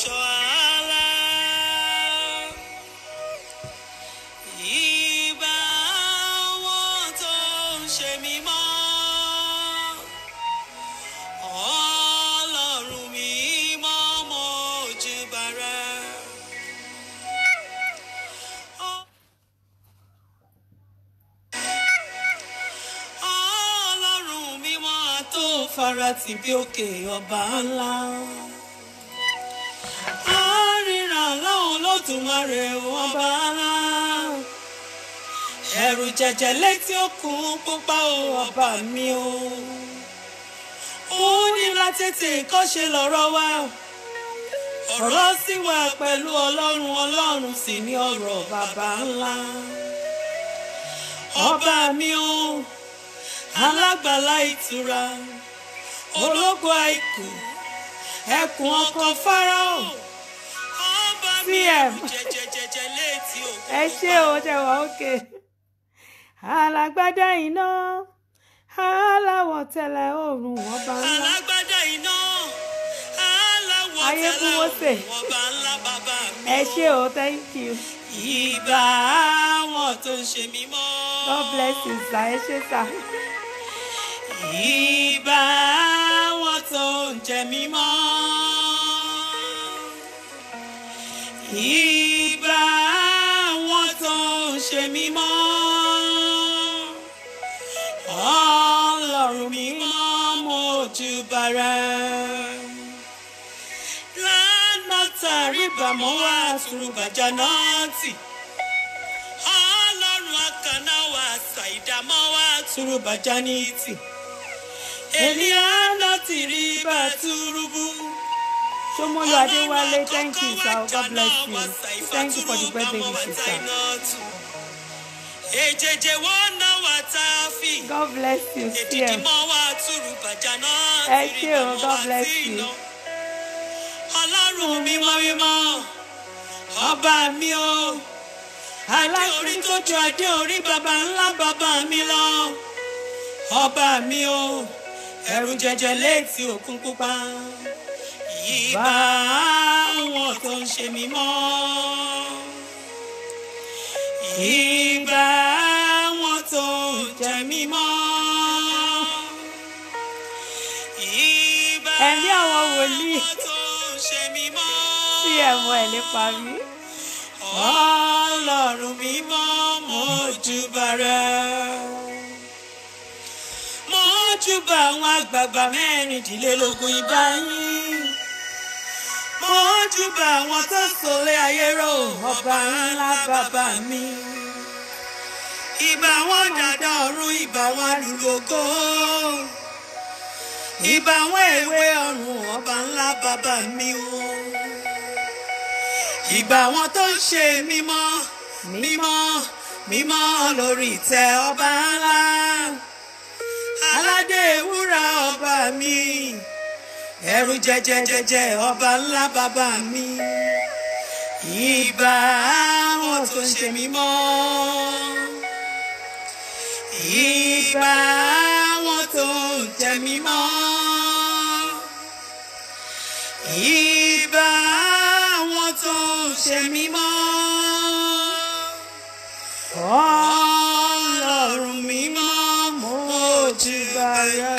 olùṣọ́ àlá. Ìbà àwọn tó ń ṣe mímọ́. Ọlọ́run mímọ́ mójúbà rẹ. Ọlọ́run mímọ́ tó farati bí òkè ọba ńlá. Àríran láwọn Olódùmarè ọba ńlá. Ẹ̀rù jẹjẹ létí òkun pupa o ọba mi o. Ó ní látètè kọ́ṣe lọ́rọ̀ wa. Ọ̀rọ̀ sì wà pẹ̀lú Ọlọ́run Ọlọ́run sì ní ọ̀rọ̀ bàbá ńlá. Ọba mi o alágbàlá ìtura ológo àìkú ẹkùn ọkọ fáráò ọba mi PM. jẹjẹjẹjẹ létí òkú ẹ ṣé o ṣe wà ókè alágbádá iná aláwọ̀ tẹ̀lẹ̀ oòrùn ọba ńlá alágbádá iná aláwọ̀ Ayé kú tẹ́lẹ̀ Mósè. òun ọba ńlá bàbá mi ẹ ṣé o thank you ìbà àwọn tó ń ṣe mímọ́ god bless you sir ẹ ṣé sir ìbà àwọn tó ń jẹ mímọ́. Ìbà àwọn tó ń ṣe mímọ́. Ọlọ́run mímọ́ mójúbà rẹ. Lánà tàrí bàmọ́ wá àtúrùbàjá náà tì. Ọlọ́run àkànná wá ṣàìdámọ́ wá àtúrùbàjá ní tì. Eliana ti rí bàtúrúbù. Ṣómólú Adéwálé thank you sir god bless you thank you for the birthday wishes sir Èjèjè wọ́n náà wà tá a fi. god bless you Èdìdì cm mọ́ wá túrú bàjá náà. Ẹ ṣé o, God bless you. Ọlọ́run mímọ́ mímọ́, ọba mi o. Adé orí tó ju adé orí bàbá ńlá bàbá mi lọ. Ọba mi o, ẹ̀rù jẹjẹ létí òkun pupa. Ìbà àwọn tó ń ṣe mímọ́. Ìbà àwọn tó ń jẹ mímọ́. Ìbà Ẹ̀mí àwọn wòlíì. àwọn tó ń ṣe mímọ́. cm ẹ̀ lè parí Ọlọ́run mímọ́ mójúbà rẹ. Mójúbà àwọn àgbààgbà mẹ́rìndínlélógún ìbá yín. Mójúbà àwọn tó sọlé ayé rò ọba ńlá bàbá mi. Ìbà wọn dàda ọ̀run ìbà wọn àlùlógó. Ìbà wọn èwe ọ̀run ọba ńlá bàbá mi o ìgbà wọn tó ń ṣe mímọ́ mímọ́ mímọ́ lórí ìtẹ́ ọba ńlá aládé wúrà ọba mi ẹ̀rù jẹjẹjẹjẹ ọba ńlá bàbá mi ìbà wọn tó ń ṣe mímọ́ ìbà wọn tó ń jẹ mímọ́ ìbà wọn tó ń ṣe mímọ́. Ọlọ́run mímọ́ mójúbà rẹ.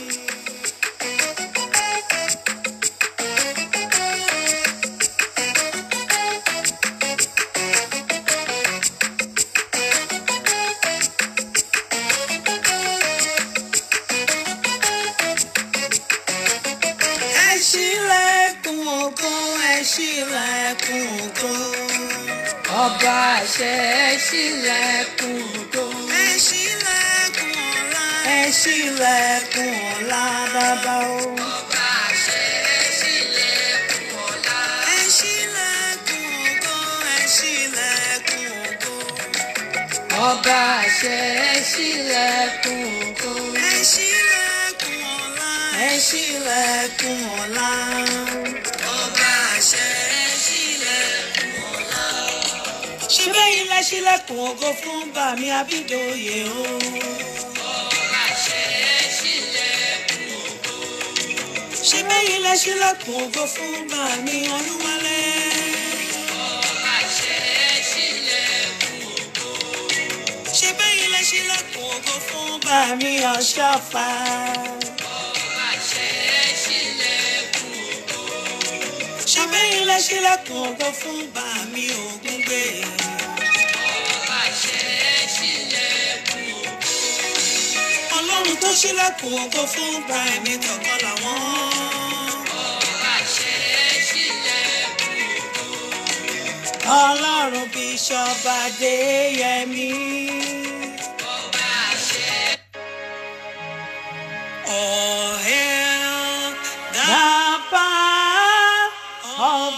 Ẹ ṣílẹ̀kùn ògo, ẹ ṣílẹ̀kùn ògo. ọba àṣẹ ẹ ṣílẹ̀kùn ògo Ẹ ṣílẹ̀kùn ọ̀la. Ẹ ṣílẹ̀kùn ọ̀la bàbá o. ọba àṣẹ ẹ ṣílẹ̀kùn ọlá Ẹ ṣílẹ̀kùn ògo, ẹ ṣílẹ̀kùn ògo. ọba àṣẹ ẹ ṣílẹ̀kùn ògo Ẹ ṣílẹ̀kùn ọ̀la. Ẹ ṣílẹ̀kùn ọ̀la. ọba àṣẹ ẹ ṣílẹ̀kùn ọlá Ṣé bẹ́yìn lẹ ṣílẹ̀kùn ògo fún bàmí Abídòye o? ọba àṣẹ ẹ ṣílẹ̀kùn ògo Ṣé bẹ́yìn lẹ ṣílẹ̀kùn ògo fún bàmí olúwalé. ṣe bẹ́yìn lẹ ṣílẹ̀kùn ògo fún bàmí ọ̀ṣọ́fà. ṣe bẹ́yìn lẹ ṣílẹ̀kùn ògo fún bàmí ògúngbè. ọlọ́run tó ṣílẹ̀kùn ògo fún bàmí kọ̀ọ̀kan làwọn. ọlọ́run bíṣọ́ọ̀bù adéyẹmí. All hail the power of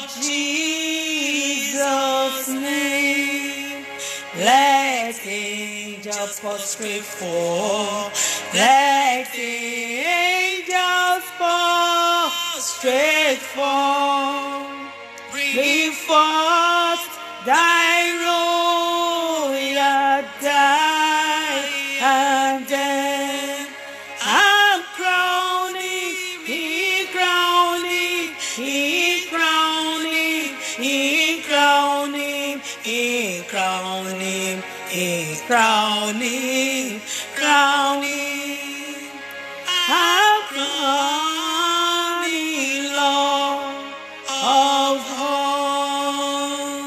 Jesus' name. Let angels prostrate for. Let angels prostrate for. Bring forth thy royal diadem. I'm crowning, he crowning, he crowning, he crowning, he crowning, he crowning, crowning. I'm crowning, Lord of all.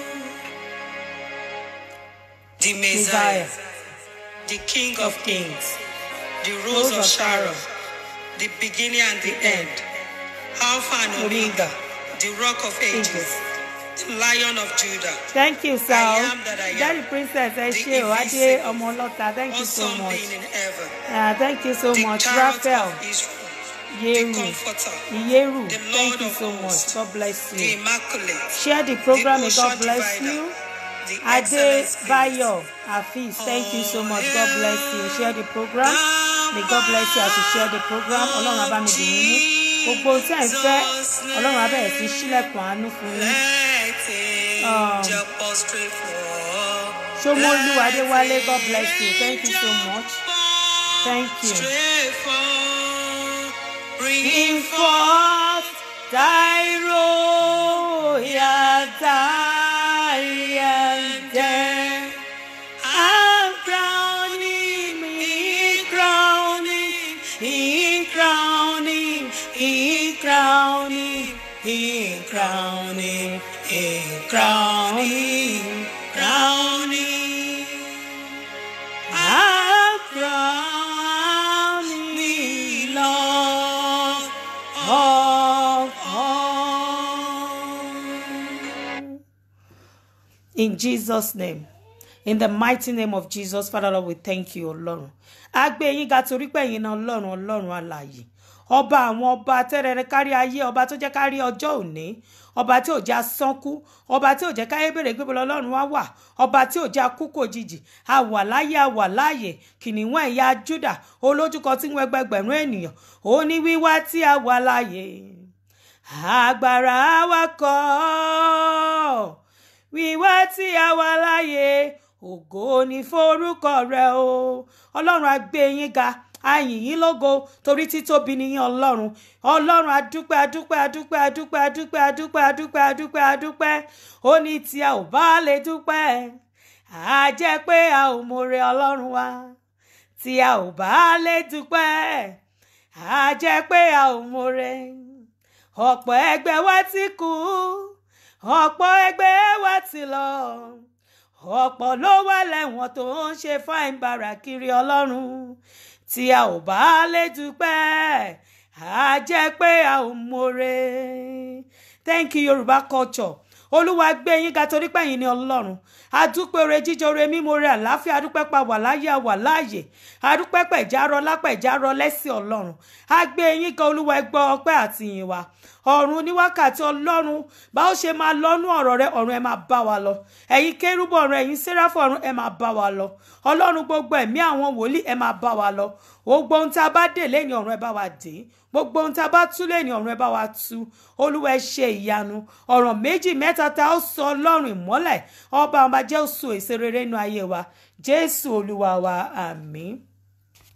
The Messiah, the King of Kings, the Rose of Sharon, the beginning and the end, Alpha and Omega, the Rock of Ages, the Lion of Judah. Thank you, sir. I am that I am. Daddy Princess, ẹ The ṣé o, Adé invisible. ọmọ ọlọ́ta, thank you so Awesome much. being in heaven, Uh, thank you so the much. Chariot Raphael, of Israel, the Yeru, Comforter, Iyeru, the thank Lord you of so much. hosts, God bless the you. Immaculate, Share the program, the may God Ocean bless Divider, you. the Ade Excellent Spirit, Bayo Afis, thank you so much. God bless you. Share the program. May God bless you as you share the program. Ọlọ́run á bá mi dì yín mú. Gbogbo ohun tí ẹ̀ ń fẹ́, Ọlọ́run á bẹ̀rẹ̀ sí sílẹ̀kùn àánú fún yín. Let angel prostrate for. Ṣomolu Adéwálé, God bless you. Thank you so much. Thank you. Bring forth thy royal diadem. I'm crowning, he crowning, he crowning, he crowning, he crowning, he crowning, crowning. I'm crowning, Lord of all. In Jesus' name. In the mighty name of Jesus, Father Lord, we thank you, Ọlọ́run. A gbé yín ga torí pé ẹ̀yin náà Ọlọ́run Ọlọ́run alààyè. Ọba àwọn ọba tẹ́rẹ̀rẹ̀ kárí ayé, ọba tó jẹ́ kárí ọjọ́ òní, ọba tí ò jẹ́ asánkú, ọba tí ò jẹ́ káyé bèrè gbé bọ́lá Ọlọ́run wá wà, ọba tí ò jẹ́ akúkò òjijì, a wà láyé a wà láàyè, kìnìún ẹ̀yà Júdà, olójúkọ tí ń wọ ẹgbẹgbẹ̀rún ènìyàn, ó ní wíwá tí a wà láàyè. Agbára wa kọ́ wíwá tí a wà láyé ògo ní forúkọ rẹ o ọlọ́run á gbé yín ga a yìn yín lógo torí títóbi ni yín ọlọ́run ọlọ́run adúpẹ́ adúpẹ́ adúpẹ́ adúpẹ́ adúpẹ́ adúpẹ́ adúpẹ́ adúpẹ́ adúpẹ́ ó ní tí a ò bá lè dúpẹ́ á jẹ́ pé a ò mọ̀re ọlọ́run wa tí a ò bá lè dúpẹ́ á jẹ́ pé a ò mọ̀re ọ̀pọ̀ ẹgbẹ́ wa ti kú ọ̀pọ̀ ẹgbẹ́ wa ti lọ ọ̀pọ̀ ló wà lẹ́wọ̀n tó ń ṣe fáìn bàrà kiri ọlọ́run tí a ò bá lè dúpẹ́ á jẹ́ pé a ò mọ̀re thank you yorùbá culture olúwa gbé yín ga torí pẹ̀yìn ni ọlọ́run adúpẹ́ ore jíjọ ore mímọ́ ore àláfíà adúpẹ́ pa wà láyé àwà láàyè adúpẹ́ pẹ̀járọ lápẹ̀járọ lẹ́sìn ọlọ́run a gbé yín ga olúwa ẹ gbọ́ ọpẹ́ àti ìyìn wa ọ̀run ní wákàtí ọlọ́run bá ó ṣe máa lọ́nú ọ̀rọ̀ rẹ ọ̀run ẹ máa bá wa lọ ẹ̀yin kérúbù ọ̀run ẹ̀yin séráfù ọ̀run ẹ máa bá wa lọ ọlọ́run gbogbo ẹ̀mí àwọn wòlíì ẹ máa bá wa lọ gbogbo ohun tá a bá dè lẹ́yìn ọ̀run ẹ bá wa dè gbogbo ohun tá a bá tú lẹ́yìn ọ̀run ẹ bá wa tú olúwa ẹ ṣe ìyanu ọ̀rọ̀ méjì mẹ́ta tá ó sọ ọlọ́run ìmọ́lẹ̀ ọba ọba jẹ́ oṣù èso rere nínú ayé wa jésù olúwa wa àmín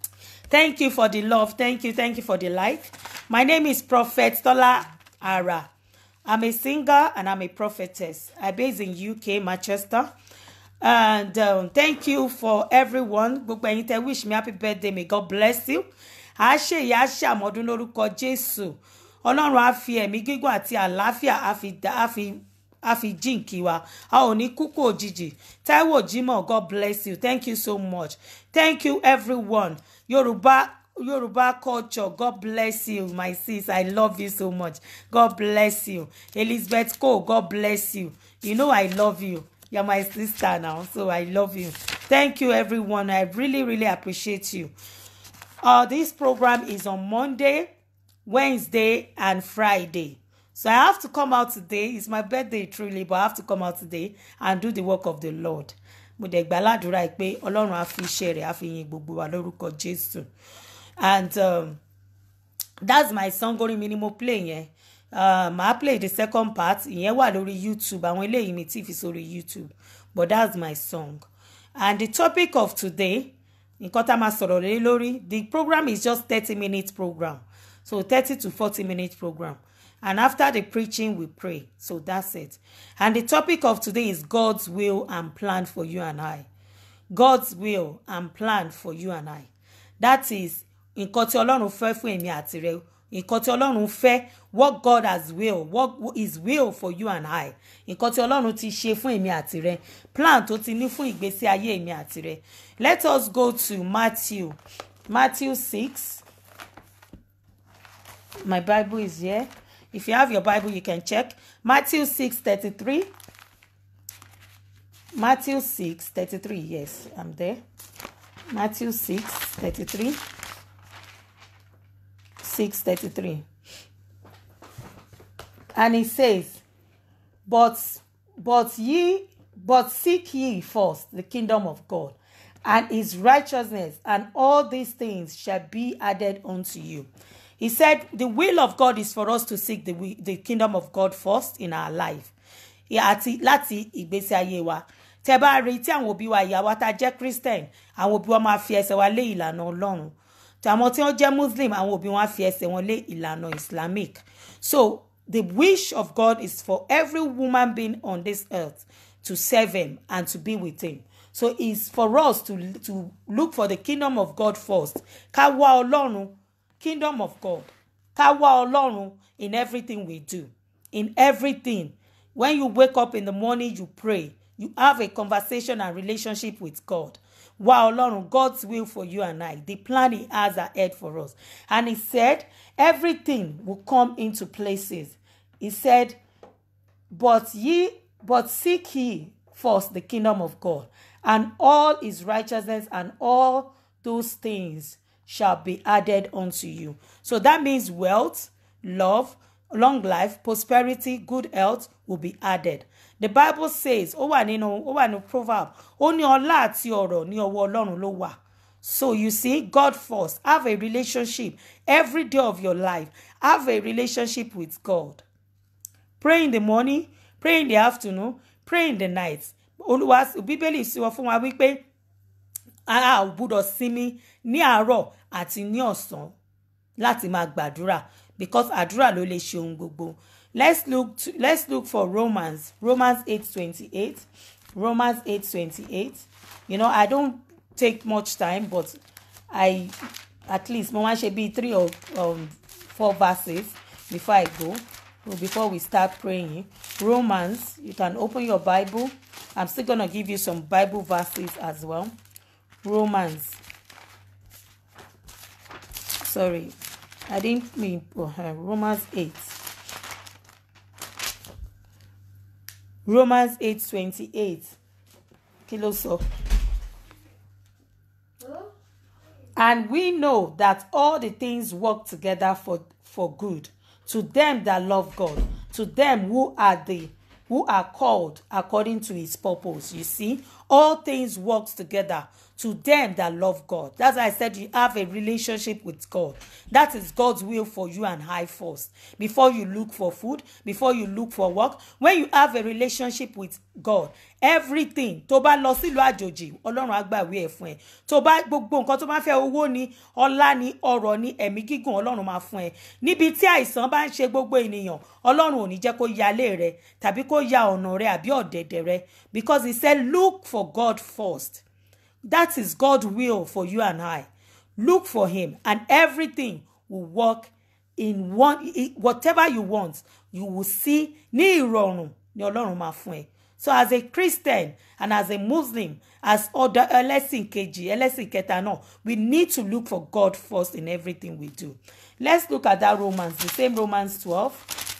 Thank you for the love. Thank you. Thank you for the like. My name is Prophet Tola Ara. I'm a singer and I'm a prophetess. I base in UK, Manchester. And um, thank you for everyone. Gbogbo ẹ̀yin tẹ́ wish me happy birthday. May God bless you. A ṣe ìyá a ṣe àmọ́dún lórúkọ Jésù. Ọlọ́run á fi ẹ̀mí gígùn àti àlàáfíà á fi dá á fi á fi jíǹkí wa. A ò ní kúkú òjijì. Táíwò Jímọ̀, God bless you. Thank you so much. Thank you everyone. Yorùbá Yoruba culture. God bless you, my sis. I love you so much. God bless you. Elizabeth Cole, God bless you. You know I love you. You're my sister now, so I love you. Thank you, everyone. I really, really appreciate you. Uh, this program is on Monday, Wednesday, and Friday. So I have to come out today. It's my birthday, truly, but I have to come out today and do the work of the Lord. Mo dẹ̀ gbàládùra pé Ọlọ́run á fi iṣẹ́ rẹ̀ á fi yin gbogbo wa lórúkọ Jésù and um, that's my song orin mi ni mo play yẹn uh, màá play the second part ìyẹn wà lórí youtube àwọn eléyìí mi tí fi sórí youtube but that's my song and the topic of today nǹkan tá a máa sọ̀rọ̀ lé lórí the program is just thirty minute program so thirty to forty minute program and after the preaching we pray so that's it and the topic of today is god's will and plan for you and i god's will and plan for you and i that is nǹkan tí ọlọ́run fẹ́ fún èmi àti rẹ nǹkan tí ọlọ́run fẹ́ what God has will what is will for you and I nǹkan tí ọlọ́run ti ṣe fún èmi àti rẹ plan tó ti ní fún ìgbésí ayé èmi àti rẹ let us go to Matthew Matthew six my Bible is here if you have your Bible you can check Matthew six thirty-three Matthew six thirty-three yes I'm there Matthew six thirty-three. 6:33 and he says but but ye but seek ye first the kingdom of God and his righteousness and all these things shall be added unto you he said the will of God is for us to seek the, wi- the kingdom of God first in our life àti láti ìgbésí ayé wa tẹ bá rí tí àwọn òbí wa ìyá wa tá a jẹ́ christian àwọn òbí wa máa fi ẹsẹ̀ wa lé ìlànà ọlọ́run tàwọn tí wọ́n jẹ́ muslim àwọn òbí wọn á fi ẹsẹ̀ wọn lé ìlànà islamic so the wish of god is for every woman being on this earth to serve him and to be with him so it's for us to to look for the kingdom of god first ká wá ọlọ́run kingdom of god ká wá ọlọ́run in everything we do in everything when you wake up in the morning you pray you have a conversation and relationship with god wá ọlọ́run god's will for you and i the plan he has ahead for us and he said everything will come into places he said but ye but seek ye first the kingdom of god and all his righteousness and all those things shall be added unto you so that means wealth love long life prosperity good health will be added the bible says ó wà nínú ó wà ní proverb ó ní ọlá àti ọrọ̀ ní ọwọ́ ọlọ́run ló wà so you see god first have a relationship every day of your life have a relationship with god pray in the morning pray in the afternoon pray in the night olúwa bíbélì sọ fún wa wípé a ò gbúdọ̀ sinmi ní àárọ̀ àti ní ọ̀sán láti máa gbàdúrà because àdúrà ló lè ṣe ohun gbogbo let's look to, let's look for romans romans eight twenty eight romans eight twenty eight you know i don't take much time but i at least mo máa ń ṣe bíi three or um, four verses before i go before we start praying romans you can open your bible i'm still gonna give you some bible verses as well romans sorry i didn't mean uh, romans 8 romans 8 28 kí ló sọ. And we know that all the things work together for, for good to them that love God, to them who are the who are called according to his purpose. You see, all things works together to them that love God. That's why I said you have a relationship with God. That is God's will for you and I first. Before you look for food, before you look for work, when you have a relationship with God, everything tó bá lọ sílùú àjòjì ọlọ́run á gbàwé ẹ̀ fún ẹ tó bá gbogbo nǹkan tó bá fẹ́ owó ni ọlá ni ọrọ̀ ni ẹ̀mí gígùn ọlọ́run máa fún ẹ níbi tí àìsàn bá ń ṣe gbogbo ènìyàn ọlọ́run ò ní jẹ́ kó yalé rẹ tàbí kó ya ọ̀nà rẹ àbí ọ̀dẹ̀dẹ̀ rẹ because he said look for God first that is God's will for you and I look for him and everything will work in one whatever you want you will see ní ìrọ̀rùn ni ọlọ́run máa fún ẹ so as a christian and as a muslim as other ẹlẹ́sìn kejì ẹlẹ́sìn kẹta náà we need to look for god first in everything we do let's look at that romans the same romans twelve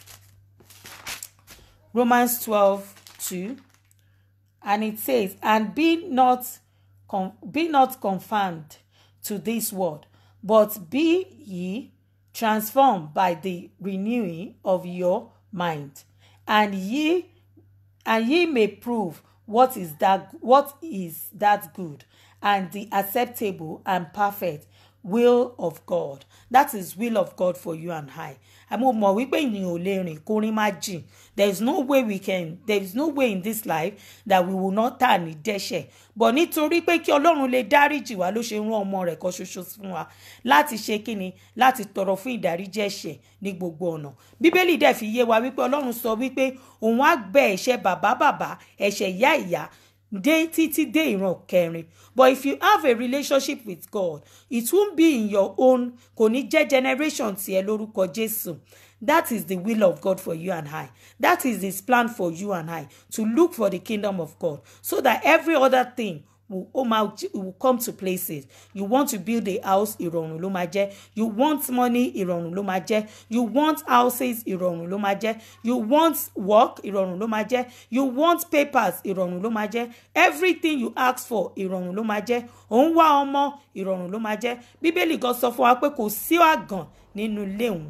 romans twelve two and it says and be not con be not conformed to this world but be ye transformed by the renewing of your mind and ye and ye may prove what is that what is that good and the acceptable and perfect will of God that is will of God for you and I àmọ́ mọ̀ wípé ènìyàn ò lè rìn kórin má jìn there is no way we can there is no way in this life that we will not tà ní dẹ́ṣẹ̀ but nítorí pé kí ọlọ́run lè dáríjì wá ló ṣe rán ọmọ rẹ̀ kan ṣoṣo fún wa láti ṣe kíni láti tọrọ fún ìdáríjì ẹ̀ṣẹ̀ ní gbogbo ọ̀nà bíbélì dẹ̀ fi yé wa wípé ọlọ́run sọ wípé òun á gbẹ ẹ̀ṣẹ̀ bàbá bàbá ẹ̀ṣẹ̀ ìyá ìyá dé títí dé ìran kẹrin but if you have a relationship with God it won't be in your own kò ní jẹ́ generation tiẹ̀ lórúkọ Jésù that is the will of God for you and I that is his plan for you and I to look for the kingdom of God so that every other thing will, oh my, will come to places you want to build a house ìrọ̀rùn ló máa jẹ́ you want money ìrọ̀rùn ló máa jẹ́ you want houses ìrọ̀rùn ló máa jẹ́ you want work ìrọ̀rùn ló máa jẹ́ you want papers ìrọ̀rùn ló máa jẹ́ everything you ask for ìrọ̀rùn ló máa jẹ́ òun wá ọmọ ìrọ̀rùn ló máa jẹ́ bíbélì gan sọ fún wa pé kò sí àgàn nínú ilé òun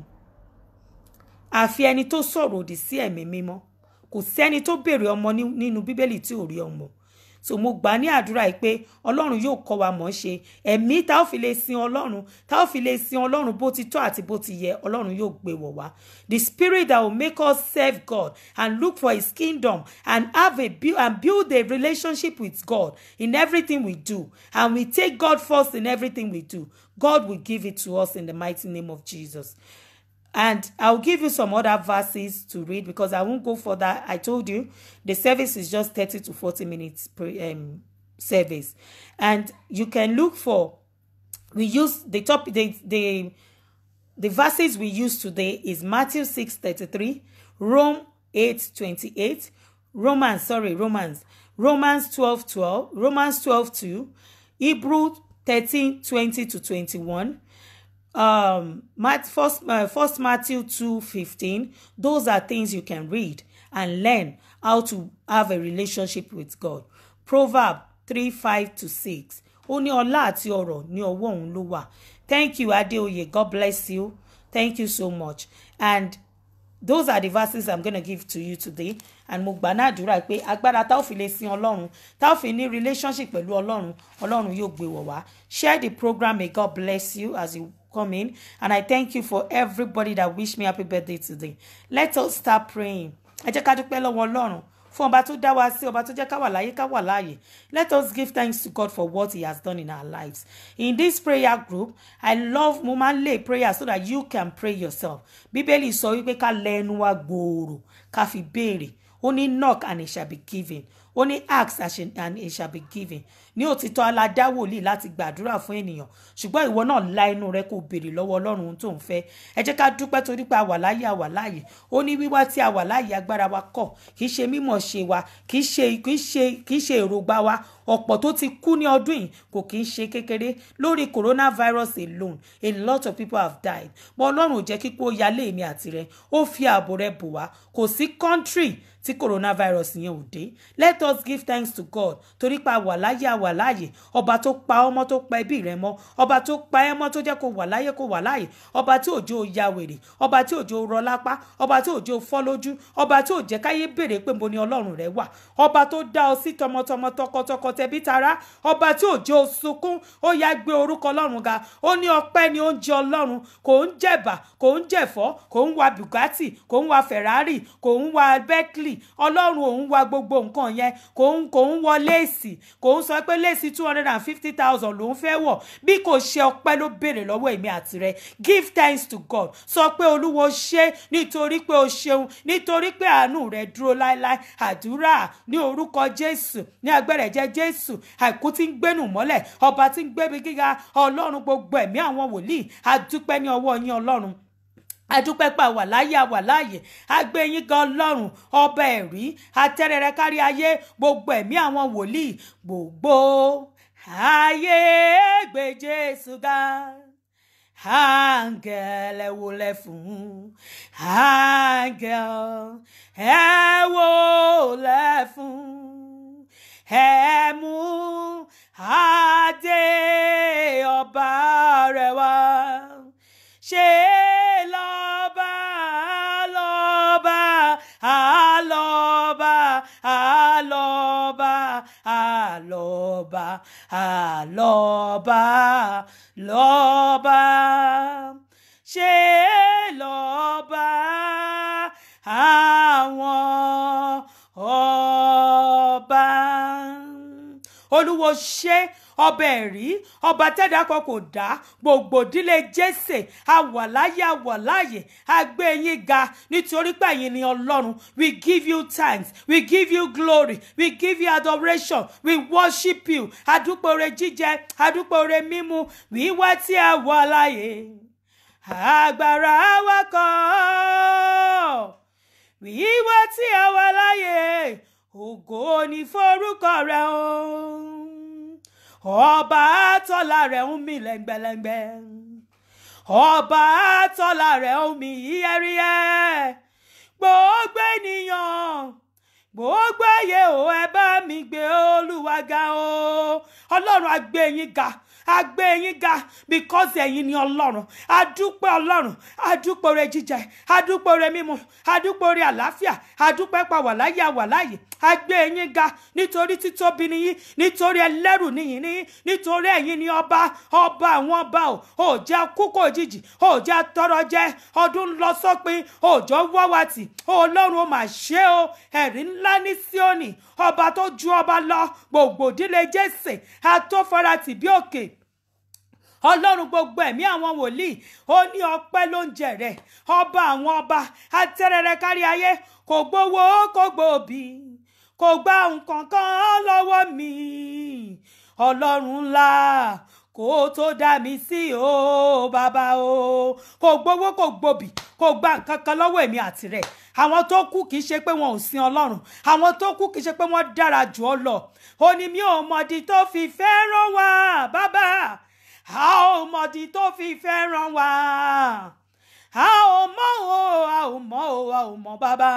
àfi ẹni tó sọ̀rọ̀ òdì sí ẹ̀mí mímọ́ kò sẹ́ni tó béèrè ọmọ nínú bíbélì tí ò rí ọmọ so mo gbà ní àdúrà yìí pé ọlọ́run yóò kọ́ wa mọ̀ ṣe ẹ̀mí tá ò fi lè sin ọlọ́run tá ò fi lè sin ọlọ́run bó ti tọ́ àti bó ti yẹ ọlọ́run yóò gbé wọ̀ wá the spirit that will make us serve God and look for his kingdom and have a build and build a relationship with God in everything we do and we take God first in everything we do God will give it to us in the mighty name of Jesus. And I'll give you some other verses to read because I won't go further. I told you the service is just 30 to 40 minutes per um, service. And you can look for, we use the top, the, the, the verses we use today is Matthew 6 33, Rome 8 28, Romans, sorry, Romans, Romans 12 12, Romans 12 2, Hebrew 13 20 to 21 um first uh, first matthew 2 15 those are things you can read and learn how to have a relationship with god proverb 3 5 to 6 ó ní ọlá àti ọrọ̀ ní ọwọ́ òun ló wà thank you adeoye god bless you thank you so much and those are the verses i'm gonna give to you today and mo gbà náà àdúrà pé agbára tá ò fi lè sin ọlọ́run tá ò fi ní relationship pẹ̀lú ọlọ́run ọlọ́run yóò gbé wọ̀ wá share the program may god bless you as you come in and i thank you for everybody that wish me happy birthday today let us start praying ẹ jẹ́ ká dúpẹ́ lọ́wọ́ ọlọ́run fún ọba tó dá wa sí ọba tó jẹ́ ká wà láyé ká wà láàyè let us give thanks to God for what he has done in our lives in this prayer group i love mo máa ń lay prayer so that you can pray yourself bíbélì sọ wípé ká lẹ ẹnu wa gbòòrò ká fi béèrè ó ní knock and it shall be given ó ní ask and it shall be given ní òtítọ́ aládá wòlíì láti gbàdúrà fún ènìyàn ṣùgbọ́n ìwọ náà la inú rẹ kó béèrè lọ́wọ́ ọlọ́run ohun tó ń fẹ́ ẹ jẹ́ ká dúpẹ́ torí pé a wà láyé a wà láàyè ó ní wíwá tí a wà láàyè agbára wa kọ̀ kì í ṣe mímọ̀ ṣe wa kì í ṣe kì í ṣe kì í ṣe èròǹgbà wa ọ̀pọ̀ tó ti kú ní ọdún yìí kò kì í ṣe kékeré lórí coronavirus alone a lot of people have died but ọlọ́run ò jẹ́ kíkú ó yálé èmi àti rẹ ó fi ààbò rẹ bò wá kò sí country tí coronavirus yẹn ò dé let us give thanks to God torí pa wà láyé a wà láàyè ọba tó pa ọmọ tó pa ẹbí rẹ mọ́ ọba tó pa ẹ mọ́ tó jẹ́ kó wà láyé kó wà láàyè ọba tí òjò ya wèrè ọba tí òjò rọ lápá ọba tí òjò fọ́ lójú ọba tí òjẹ́ káyé béèrè pé mo ní ọlọ́run rẹ wà ọba tó dá ọ sí tọmọtọmọ tọkọtọkọ tẹbí tará ọba tí ò jẹ́ osunkún ó yá gbé orúkọ ọlọ́run ga ó ní ọpẹ́ ni oúnjẹ ọlọ́run kò ń jẹ̀bà kò ń jẹ̀fọ́ kò ń wa bugatti kò ń wa ferrari kò ń wa bentley ọlọ́run òun wa gbogbo nǹkan yẹn kò ń kò ń wọ léèsì kò ń sọ pé léèsì two hundred and fifty thousand ló ń fẹ́ wọ̀ bí kò ṣe ọpẹ́ ló béèrè lọ́wọ́ èmi àti rẹ give thanks to God sọ pé olúwo ṣe nítorí pé o ṣeun nítorí pé àánú rẹ dúró láéláé àdúrà ní orúkọ jésù ní agbẹ́rẹ̀ jẹ́ jésù àìkú tí ń gbénú mọ́lẹ̀ ọba tí ń gbébi gíga ọlọ́run gbogbo ẹ̀mí àwọn wòlíì adúpẹ́ ní ọwọ́ yín ọlọ́run adúpẹ́ pa wà láyé àwà láàyè agbẹ́yìn gan ọlọ́run ọba ẹ̀rí atẹ́rẹrẹ kárí ayé gbogbo ẹ̀mí àwọn wòlíì gbogbo ayé gbé jésù ga áńgẹ́l ẹ wólẹ̀ fún áńgẹ́l ẹ wólẹ̀ fún ẹ mú adé ọba rẹ̀ wá ṣe lọ́ba lọ́ba àlọ́ba àlọ́ba àlọ́ba àlọ́ba lọ́ba ṣe lọ́ba àwọn ọba olúwo ṣe ọba ẹ̀rí ọba tẹ́dá kan kò dá gbogbo ìdílé jésè àwàláyé àwàláyé àgbé yín ga nítorí pé ẹ̀yin ni ọlọ́run we give you thanks we give you glory we give you adoration we worship you adúpọ̀rẹ́ jíjẹ adúpọ̀rẹ́ mímu wíwá tí a wà láyé agbára wa kọ́ wíwá tí a wà láyé ògo ni forúkọ rẹ o ọba àtọ́lá rẹ̀ ń mì lẹ́ngbẹ̀lẹ́ngbẹ̀ ọba àtọ́lá rẹ̀ ń mì yíyẹ́ríyẹ́ gbogbo ènìyàn gbogbo ayé o ẹ bá mi gbé olúwa ga o ọlọ́run á gbé yín ga a gbé yín ga because ẹ̀yin ni ọlọ́run adúpẹ́ ọlọ́run adúpẹ́ oore jíjẹ adúpẹ́ oore mímu adúpẹ́ oore àlàáfíà adúpẹ́ pa wà láyé àwà láyé a gbé yín ga nítorí títóbi nìyí nítorí ẹlẹ́rù nìyí ní nítorí ẹ̀yin ni ọba ọba àwọn ọba o ò jẹ́ kúkú òjijì ò jẹ́ tọrọ jẹ ọdún lọ sópin òjò wọ́wàtì ọlọ́run ó mà ṣe o ẹ̀rí ńlá ní síónì ọba tó ju ọba lọ gbogbo ìdílé jésè àtọ́faratì bí òkè ọlọ́run gbogbo ẹ̀mí àwọn wòlíì ó ní ọpẹ́ ló ń jẹ rẹ̀ ọba àwọn ọba atẹ́rẹrẹ kárí ayé kò gbowó kò gbòbí kò gba nǹkan kan lọ́wọ́ mi ọlọ́run ńlá kó tó dá mi sí o bàbá o kò gbowó kò gbòbí kò gba nǹkan kan lọ́wọ́ èmi àti rẹ̀ àwọn tó kú kì í ṣe pé wọn ò sin ọlọ́run àwọn tó kú kì í ṣe pé wọ́n dára jù ọ lọ ó ní mi ò mọ̀dí tó fi fẹ́ràn wá bàbá a ò mọ̀dí tó fi fẹ́ràn wá a ò mọ̀ o a ò mọ̀ o a ò mọ̀ bàbá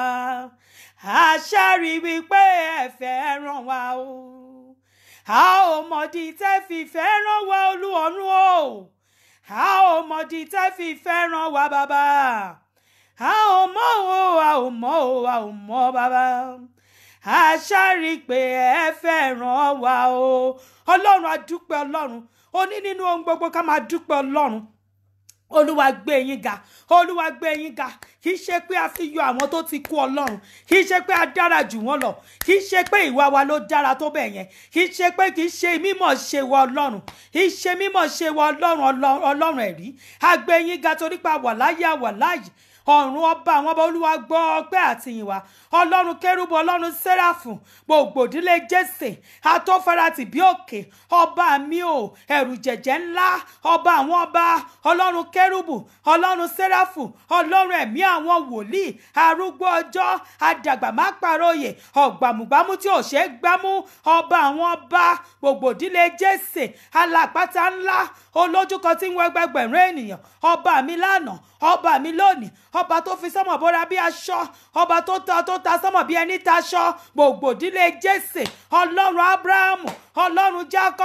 a ṣàrí wípé ẹ fẹ́ràn wá o a ò mọ̀dí tẹ́ fi fẹ́ràn wá olúọ̀run o a ò mọ̀dí tẹ́ fi fẹ́ràn wá bàbá a ò mọ̀ o a ò mọ̀ o a ò mọ̀ bàbá a ṣàrí pé ẹ fẹ́ràn wá o ọlọ́run a dúpẹ́ ọlọ́run ó ní nínú ohun gbogbo ká máa dúpẹ́ ọlọ́run olúwa gbé yín ga olúwa gbé yín ga kì í ṣe pé a fi yọ àwọn tó ti kú ọlọ́run kì í ṣe pé a dára jù wọ́n lọ kì í ṣe pé ìwà wa ló dára tó bẹ̀ yẹn kì í ṣe pé kì í ṣe mímọ̀ ṣe wọ ọlọ́run kì í ṣe mímọ̀ ṣe wọ ọlọ́run ọlọ́run ẹ̀rí a gbé yín ga torí pé a wà láyé a wà láàyè ọ̀run ọba àwọn ọba olúwa gbọ́ ọpẹ́ àtìyìn wa ọlọ́run kérúbù ọlọ́run sẹ́ráfù gbogbo ìdílé jésè atọ́farati bí òkè ọba mi ò ẹ̀rù jẹ̀jẹ̀ ńlá ọba àwọn ọba ọlọ́run kérúbù ọlọ́run sẹ́ráfù ọlọ́run ẹ̀mí àwọn wòlíì arúgbó ọjọ́ àdàgbà má paróyè ọ̀gbàmùgbàmù tí ò ṣeé gbámú ọba àwọn ọba gbogbo ìdílé jésè alàpáta ńlá olójúkan tí ń wọ ẹgbẹgbẹ̀rún ènìyàn ọba mi lánàá ọba mi lónìí ọba tó fi sọmọ bóra bí aṣọ ọba tó ta tó ta sọmọ bí ẹni taṣọ gbogbo ìdílé jésè ọlọ́run abrahamu ọlọ́run jákọ́bù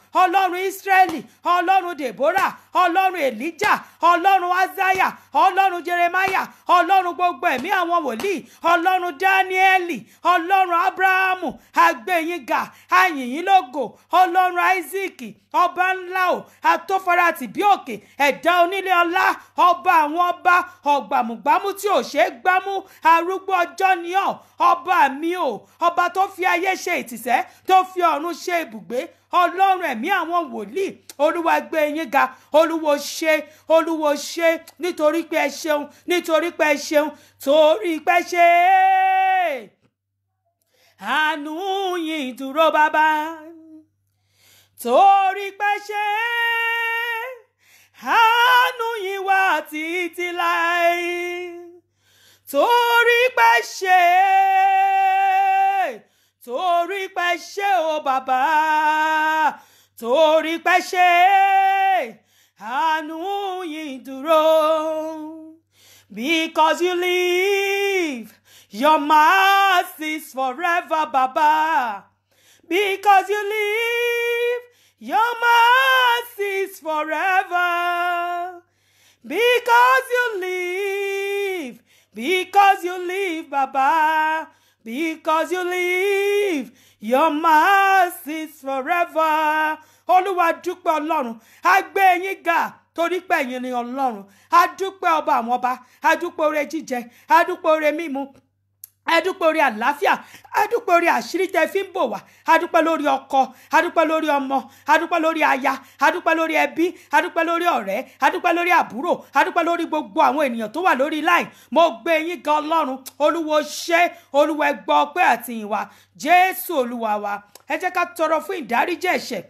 ọlọ́run ísírẹ́lì ọlọ́run deborah ọlọ́run elijah ọlọ́run azaya ọlọ́run jeremiah ọlọ́run gbogbo ẹ̀mí àwọn wòlíì ọlọ́run dáníẹ́lì ọlọ́run abrahamu agbẹ̀yìngà ayìnyínlógo ọlọ́run isaac ọba ńlá o atófara tìbí òkè ẹ̀dá onílé ọlá ọba àwọn ọba ọ̀gbàmùgbàmù tí ò ṣeé gbámú arúgbó ọjọ́ ni ọ́ ọba mi o ọba tó fi ayé ṣe ìtìsẹ́ tó fi ọ̀run ṣe ibùgbé ọlọ́run ẹ̀mí àwọn wòlíì olúwa gbé yín ga olúwo ṣe olúwo ṣe nítorí pé ẹ ṣeun nítorí pé ẹ ṣeun torí pé ẹ ṣe é àánú yín dúró bàbá torí pé ṣe é àánú yín wà títí láì torí pé ṣe é torí pé ṣe o bàbá torí pé ṣe é àánú yín dúró because you live your mercies forever baba because you live your mercies forever because you live because you live baba because you live your mercies forever olúwa dúpẹ́ ọlọ́run a gbé yín ga torí pé ẹ̀yin ni ọlọ́run a dúpẹ́ ọba àwọn ọba a dúpẹ́ oore jíjẹ a dúpẹ́ oore mímu adúpẹ́ orí àlàáfíà adúpẹ́ orí àṣírí tẹ fi ń bò wá adúpẹ́ lórí ọkọ adúpẹ́ lórí ọmọ adúpẹ́ lórí aya adúpẹ́ lórí ẹbí adúpẹ́ lórí ọ̀rẹ́ adúpẹ́ lórí àbúrò adúpẹ́ lórí gbogbo àwọn ènìyàn tó wà lórí line mo gbé yín gan ọlọ́run olúwo ṣé olúwa ẹ gbọ́ ọpẹ́ àti ìyìn wa jésù olúwa wa ẹ jẹ́ ká tọrọ fún ìdáríjì ẹ̀ṣẹ̀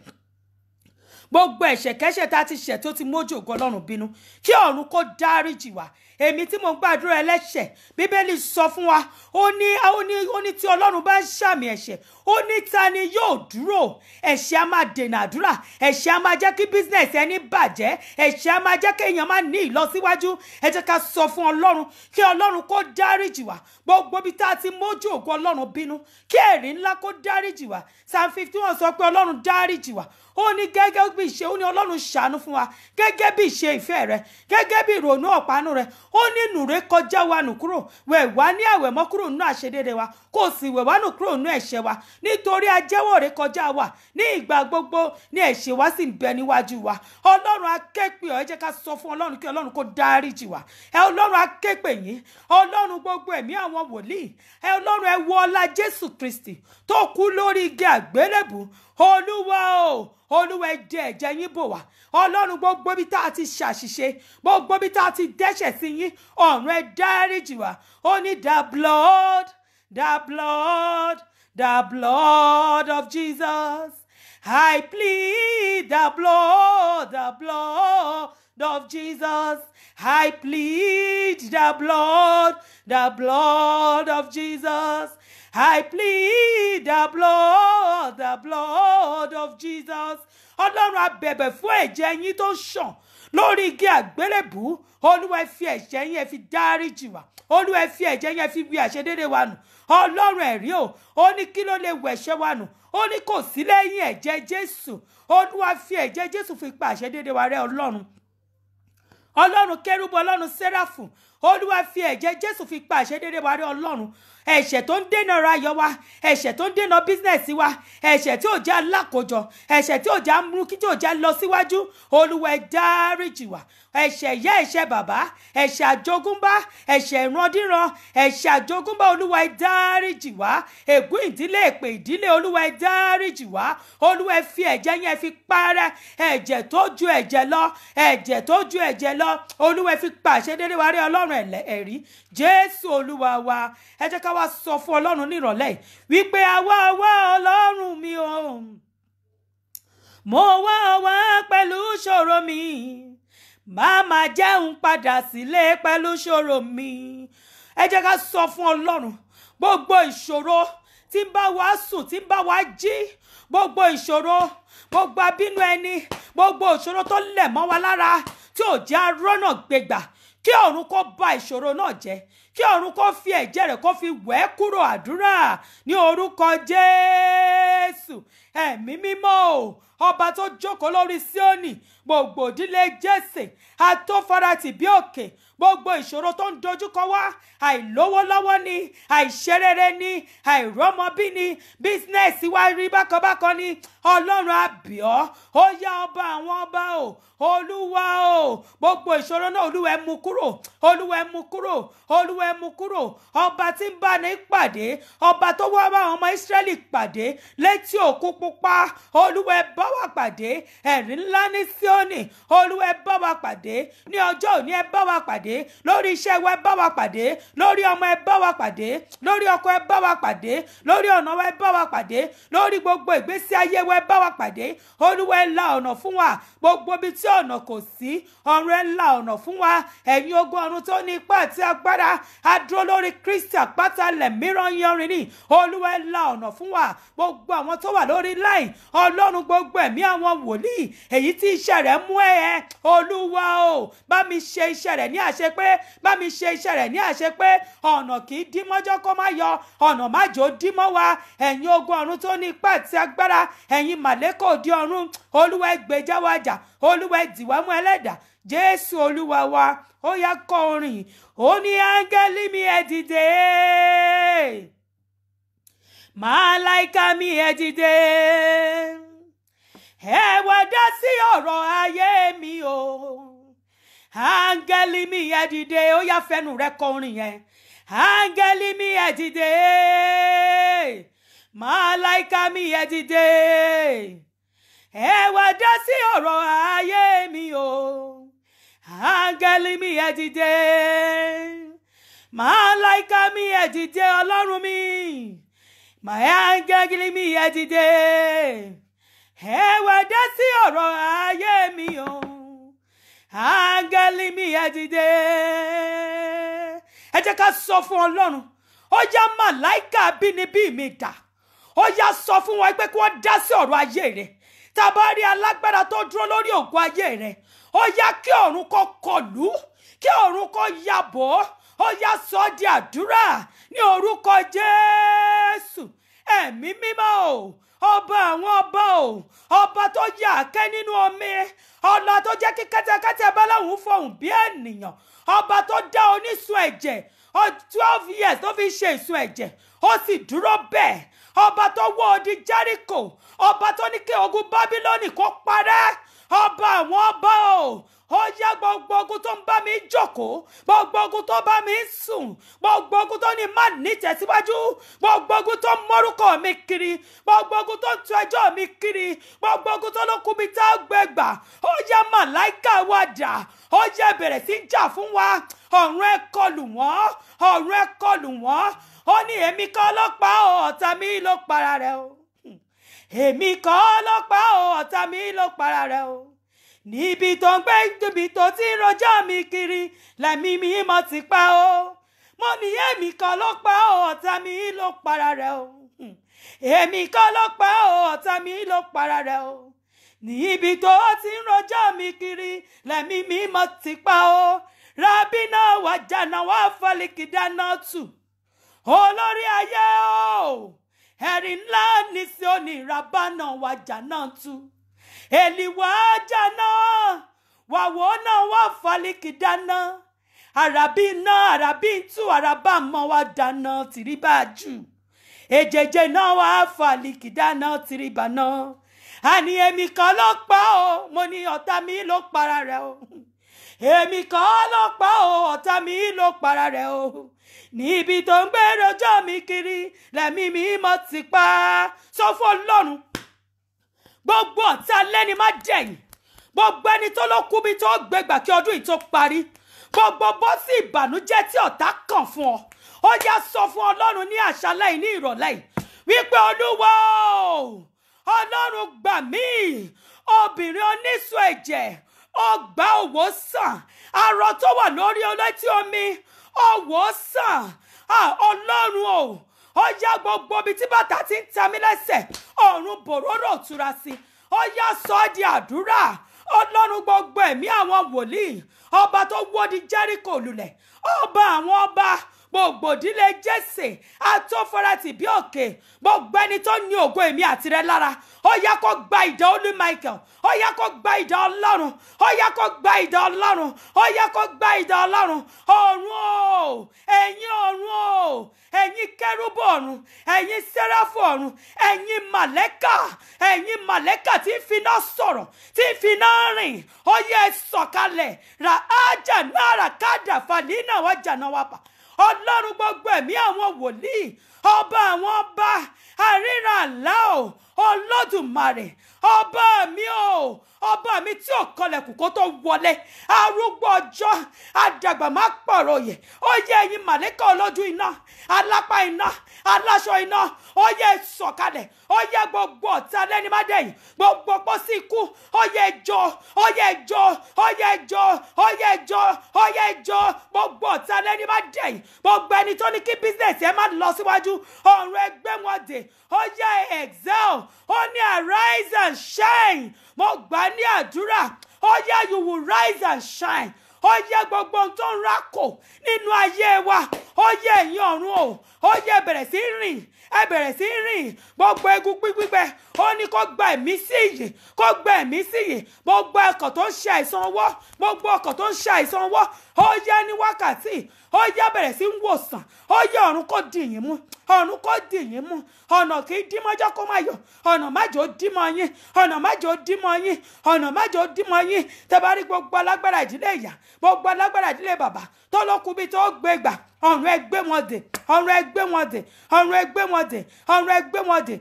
gbogbo ẹ̀ṣẹ̀ kẹ́ṣẹ̀ tá a ti ṣẹ̀ tó ti mójú ògo ọlọ́run bínú kí ọ̀run kó dáríjì wá èmi tí mo ń gbàdúrà ẹlẹ́ṣẹ̀ bíbélì sọ fún wa ó ní ó ní ó ní tí ọlọ́run bá ń ṣàmì ẹ̀ṣẹ̀ ó ní ta ni yóò dúró ẹ̀ṣẹ̀ á máa dènà àdúrà ẹ̀ṣẹ̀ á máa jẹ́ kí bísínẹ̀sì ẹni bàjẹ́ ẹ̀ṣẹ̀ á máa jẹ́ kí èèyàn máa ní ìlọsíwájú ẹ jẹ́ ká sọ fún ọlọ́run kí ọlọ́run kó dáríjì wá gbogbo ibi tá a ti mójú ògo ọlọ́run bínú kí ẹ̀rí ńlá kó dáríjì wá psalm fifty one sọ pé ọlọ́run dáríjì wá ó ní gẹ́gẹ́ bí ìṣe ó ní ọlọ́run ṣàánú fún wa gẹ́gẹ́ bí ìṣe ìfẹ́ rẹ gẹ́gẹ́ bí ìrònú ọ̀pánú rẹ ó ní nùré kọjá wa nù kúrò wẹ̀ wá ní àwẹ̀ mọ́ kúrò nínú àṣedédé wa kò sì wẹ̀ wá nù kúrò nínú ẹ̀ṣẹ̀ wa nítorí ajẹ́wọ́ rẹ kọjá wa ní ìgbà gbogbo ní ẹ̀ṣẹ̀ wa sì ń bẹ níwájú wa ọlọ́run akéèpè ọ̀ ẹ jẹ́ ká sọ fún ọlọ́run kí ọlọ́run kó dáríjì wá ẹ ọlọ́run akéèpè yín ọlọ́run gbogbo ẹ̀mí àwọn wòlíì ẹ ọlọ́run ẹ wọ ọlá jésù kristi tó kú lórí igi àgbélébù olúwa o olúwa ẹ dẹ ẹ̀jẹ̀ yín bò wá ọlọ́run gbogbo bí tá a ti ṣàṣìṣe gbogbo bí tá a ti dẹ́ṣẹ̀ sí yín ọ̀run ẹ dáríjì wá ó ní the blood the blood the blood of jesus i plead the blood the blood of jesus i plead the blood the blood of jesus. I plead the blood, the blood of Jesus. Ọlọ́run a bẹ̀bẹ̀ fún ẹ̀jẹ̀ yín tó ṣàn lórí igi àgbélébù. Olúwa ẹ fi ẹ̀jẹ̀ yín ẹ fi dáríjì wá. Olúwa ẹ fi ẹ̀jẹ̀ yín ẹ fi wí àṣedédé wa nù. Ọlọ́run ẹ̀rí o, ó ní kí ló lè wẹ̀ ẹ̀ṣẹ̀ wa nù. Ó ní kò sí lẹ́yìn ẹ̀jẹ̀ Jésù. Olúwa fi ẹ̀jẹ̀ Jésù fi pa àṣedédé wa rẹ́ Ọlọ́run ọlọ́run kérúbù ọlọ́run sẹ́ráfù olúwa fi ẹ̀jẹ̀ jésù fi pa àṣẹdédé wa rí ọlọ́run ẹ̀ṣẹ̀ tó ń dènà ọrọ̀ ayọ̀ wa ẹ̀ṣẹ̀ tó ń dènà bísínẹ̀sì wa ẹ̀ṣẹ̀ tí ò já lákòjọ ẹ̀ṣẹ̀ tí ò já mú kí tí ò já lọ síwájú olúwa ẹ dáríjì wá ẹ̀ṣẹ̀ ìyá ẹ̀ṣẹ̀ bàbá ẹ̀ṣẹ̀ àjogúnbá ẹ̀ṣẹ̀ ìrandíran ẹ̀ṣẹ̀ àjogúnbá olúwa ẹ dáríjì wá ègún ìdílé èpè ìdílé olúwa ẹ dáríjì wá olúwa ẹ fi ẹ̀jẹ̀ yẹn fi parẹ́ ẹ̀jẹ̀ tó ju ẹ̀jẹ̀ lọ ẹ̀jẹ̀ tó ju ẹ̀jẹ̀ lọ olúwa ẹ fi pàṣẹ dédé wa rí ọlọ́run ẹ̀rí jésù olúwa wa ẹ jẹ́ ká wá sọ fún ọlọ́run nírọ̀lẹ́ wípé àwa wá ọlọ́run mi o mo wá wá pẹ̀lú ṣòro mi má má jẹun padà sílé pẹ̀lú ṣòro mi ẹ jẹ́ ká sọ fún ọlọ́run gbogbo ìṣòro tí ń bá wa sùn tí ń bá wa jí gbogbo ìṣòro gbogbo abínú ẹni gbogbo ìṣòro tó lẹ̀ mọ́ wa lára tí ò jẹ́ arọ́nà gbégbà kí ọ̀run kó bà ìṣòro náà jẹ́ kí ọ̀run kó fi ẹ̀jẹ̀ rẹ̀ kó fi wẹ̀ ẹ́ kúrò àdúrà ní orúkọ jésù ẹ̀mí mímọ́ o ọba tó jókòó lórí síónì gbogbo ìdílé jésè atófaratì bí òkè gbogbo ìṣòro tó ń dojúkọ wá àìlówó lọ́wọ́ ni àìṣerere ni àìrọ́mọbí ni bísínẹ́sì wa rí bákanbákan ni ọlọ́run àbíọ́ ó yá ọba àwọn ọba o olúwa o gbogbo ìṣòro náà olúwa ẹ mú kúrò olúwa ẹ mú kúrò olúwa ẹ mú kúrò ọba tí ń bá ní pàdé ọba tó wá bá àwọn ọmọ ìsírẹ́lì pàdé létí òkun pupa olúwa ẹ bá wa pàdé ẹ̀rí ńlá ní síónì olúwa ẹ bá wa pàdé ní ọjọ́ òní ẹ bá wa pàdé lórí iṣẹ́ wa ẹ bá wa pàdé lórí ọmọ ẹ bá wa pàdé lórí ọkọ ẹ bá wa pàdé lórí ọ̀nà wa ẹ bá wa pàdé lórí gbogbo ìgbésí ayé wa ẹ bá wa pàdé olúwa ẹ la ọ̀nà fún wa gbogbo ibi tí ọ̀nà kò sí ọ̀run ẹ la ọ̀nà fún wa ẹ̀yin ogun ọ̀run tó ní ipá àti agbára a dúró lórí kristi àpáta lẹ̀ mìíràn yanrin ní olúwa ẹ la ọ̀nà fún wa gbogbo àwọn tó wà lórí láì ọlọ́run gbogbo ẹ̀mí àwọn wòlíì èyí tí iṣẹ́ rẹ̀ mú ẹ ẹ olúwa o bá mi ṣe iṣẹ́ rẹ̀ ní àṣepé bá mi ṣe iṣẹ́ rẹ̀ ní àṣepé ọ̀nà kì í dí mọ́jọ́ kó má yọ ọ̀nà májò dí mọ́ wa ẹ̀yin ogun ọ̀run tó ní ipá àti agbára ẹ̀yin màlẹ́kọ̀ òdi ọ̀run olúwa ẹ gbèjà wa jà olúwa ẹ dìwà mú ẹlẹ́dà jésù olúwa wa ó yá kọ orin ó ní áńgẹ́lì mi ẹ dìde màláìka mi ẹ dìde ẹ wá dá sí ọ̀rọ̀ ayé mi o áńgẹ́lì mi ẹ dìde ó yá fẹnu rẹ kọ orin yẹn áńgẹ́lì mi ẹ dìde màláìka mi ẹ dìde ẹ wá dá sí ọ̀rọ̀ ayé mi o áńgẹ́lì mi ẹ dìde màláìka mi ẹ dìde ọlọ́run mi màá áńgẹ́lì mi ẹ dìde ẹ wá dá sí ọ̀rọ̀ ayé mi o áńgẹ́lì mi ẹ dìde ẹ jẹ́ ká sọ fún ọlọ́run ó yá màláìka bínibí mi dà ó yá sọ fún wọn pé kí wọ́n dá sí ọ̀rọ̀ ayé rẹ̀ tá a bá rí alágbára tó dúró lórí ògùn ayé rẹ̀ ó yá kí ọ̀run kó kọlù kí ọ̀run kó yàbọ̀ ó yá sọ di àdúrà ní orúkọ jésù ẹ̀mí mímọ́ o ọba àwọn ọba o ọba tó yà kẹ́ nínú omi ọlọ tó jẹ́ kí kẹ́tẹ́kẹ́tẹ́ báláwùn fọhùn bí ènìyàn ọba tó dá onísun ẹ̀jẹ̀ twelve years tó fi ṣe ìsun ẹ̀jẹ̀ ó sì dúró bẹ́ẹ̀ ọba tó wó odi jẹ́ríkò ọba tó ní kí ogun bábílónì kó parẹ́ ọba àwọn ọba o ó yá gbogbo ogun tó ń bá mi jókòó gbogbo ogun tó bá mi sùn gbogbo ogun tó ní má ní tẹ̀síwájú gbogbo ogun tó ń mọ́rúkọ mi kiri gbogbo ogun tó ń tu ẹjọ́ mi kiri gbogbo ogun tó ló kú mi tá a gbẹ gbà ó yá màláìka wa dà ó yá bẹ̀rẹ̀ sí jà fún wa ọ̀run ẹ kọlù wọ́n ọ̀run ẹ kọlù wọ́n ó ní èmi kọ́ ọlọ́pàá o ọ̀tá mi ló para rẹ̀ o èmi kọ́ ọlọ́pàá o ọ̀tá mi ló para rẹ̀ o níbi tó ń gbé níbi tó ti ń rojọ́ mi kiri lẹ́mí mi mọ̀ ti pa o mo ní èmi kọ́ ọlọ́pàá o ọ̀tá mi ló para rẹ̀ o èmi kọ́ ọlọ́pàá o ọ̀tá mi ló para rẹ̀ o níbi tó ti ń rojọ́ mi kiri lẹ́mí mi mọ̀ ti pa o rábìnà wàjànà wà fọlìkì dáná tù olórí ayé o ẹ̀rí ńlá ní sí onírabánà wàjà náà tú èlìwà jáná wàwọ náà wà fálíkì dáná àràbí náà àràbí tú àràbá mọ wá dáná tìrìbà jù èjèjè náà wà fálíkì dáná tìrìbà náà àní èmi kan ló pa o mo ní ọ̀tá mi ló para rẹ̀ o èmi kan ló pa o ọ̀tá mi ló para rẹ̀ o níbi tó ń gbé rojọ́ mi kiri lẹ́mí mi mọ́ ti pa sọ fún ọlọ́run gbogbo ọ̀tá lẹ́ni má dẹ̀yìn gbogbo ẹni tó ló kú bí tó gbégbà kí ọdún yìí tó parí gbogbo bó sí ìbànújẹ́ tí ọ̀tá kàn fún ọ ó yá sọ fún ọlọ́run ní àṣálẹ́ yìí ní ìrọ̀lẹ́ yìí wípé olúwa ọlọ́run gbà mí obìnrin oníṣun ẹ̀jẹ̀ ọgbà òwò sàn arọ tó wà lórí ọlẹ́tí omi ọwọ́ sàn ọlọ́run o ó yá gbogbo ibi tí bàtà ti ń ta mí lẹ́sẹ̀ ọ̀run bòróró tura sí ó yá sọ ọ́ di àdúrà ọlọ́run gbogbo ẹ̀mí àwọn wòlíì ọba tó wó di jẹ́ríkò lulẹ̀ ọba àwọn ọba gbogbo ìdílé jésè àtọ́fọ́rátì bí òkè gbogbo ẹni tó ní ògo èmi àti rẹ lára ó yá kó gba ìdá olú michael ó yá kó gba ìdá ọlọ́run ó yá kó gba ìdá ọlọ́run ó yá kó gba ìdá ọlọ́run ọ̀run o ẹ̀yin ọ̀run o ẹ̀yin kẹ́rúbù ọ̀run ẹ̀yin sẹ́ráfù ọ̀run ẹ̀yin màlẹ́kà ẹ̀yin màlẹ́kà tí ń finá sọ̀rọ̀ tí ń finá rìn ó yẹ sọ̀kalẹ̀ ra ájà náírà káàdà fàlínà wájà náà wà pa ọlọ́run gbogbo ẹ̀mí àwọn wòlíì ọba àwọn ọba àríran àlá o olódùmarè ọba mi o ọba mi tí ò kọlẹ̀kùn kó tó wọlé arúgbó ọjọ́ àdàgbà má pọ̀rọ̀ yẹ ó yẹ ẹ̀yin màlẹ́kà olójú iná alápá iná aláṣọ iná ó yẹ sọ̀kalẹ̀ ó yẹ gbogbo ọ̀tá lẹ́ni má dẹ̀yìn gbogbo pósí ikú ó yẹ jọ ó yẹ jọ ó yẹ jọ ó yẹ jọ ó yẹ jọ gbogbo ọ̀tá lẹ́ni má dẹ̀yìn gbogbo ẹni tó ní kí bísíǹsì ẹ má lọ síwájú ọ̀run ẹgbẹ́ wọn dè ó yẹ excel ó ní arise and shine mo gbà ní àdúrà ó yẹ you will rise and shine ó yẹ gbogbo ohun tó ń rákò nínú ayé wa ó yẹ ẹ̀yin ọ̀run o ó yẹ bẹ̀rẹ̀ sí rìn ẹ bẹ̀rẹ̀ sí rìn gbogbo egun gbígbígbẹ ó ní kó gba ẹ̀mí sí ìyè kó gba ẹ̀mí sí ìyè gbogbo ọkọ̀ tó ń ṣe àìsàn ọwọ́ gbogbo ọkọ̀ tó ń ṣe àìsàn ọwọ́ ó yẹ ní wákàtí ó yẹ bẹ̀rẹ̀ sí ń wòsàn ó yẹ ọ̀run kó dì yín mú ọ̀run kó dì yín mú ọ̀nà kì í dímọ́jọ́ kó má yọ ọ̀nà májò dímọ̀ yín ọ̀nà májò dímọ̀ yín ọ̀nà májò dímọ̀ yín tẹ́ bá rí gbogbo alágbára ìdílé ìyá gbogbo alágbára ìdílé bàbá tó ló kú bí tó gbé gbà ọ̀run ẹ gbé wọn dè ọ̀run ẹ gbé wọn dè ọ̀run ẹ gbé wọn dè ọ̀run ẹ gbé wọn dè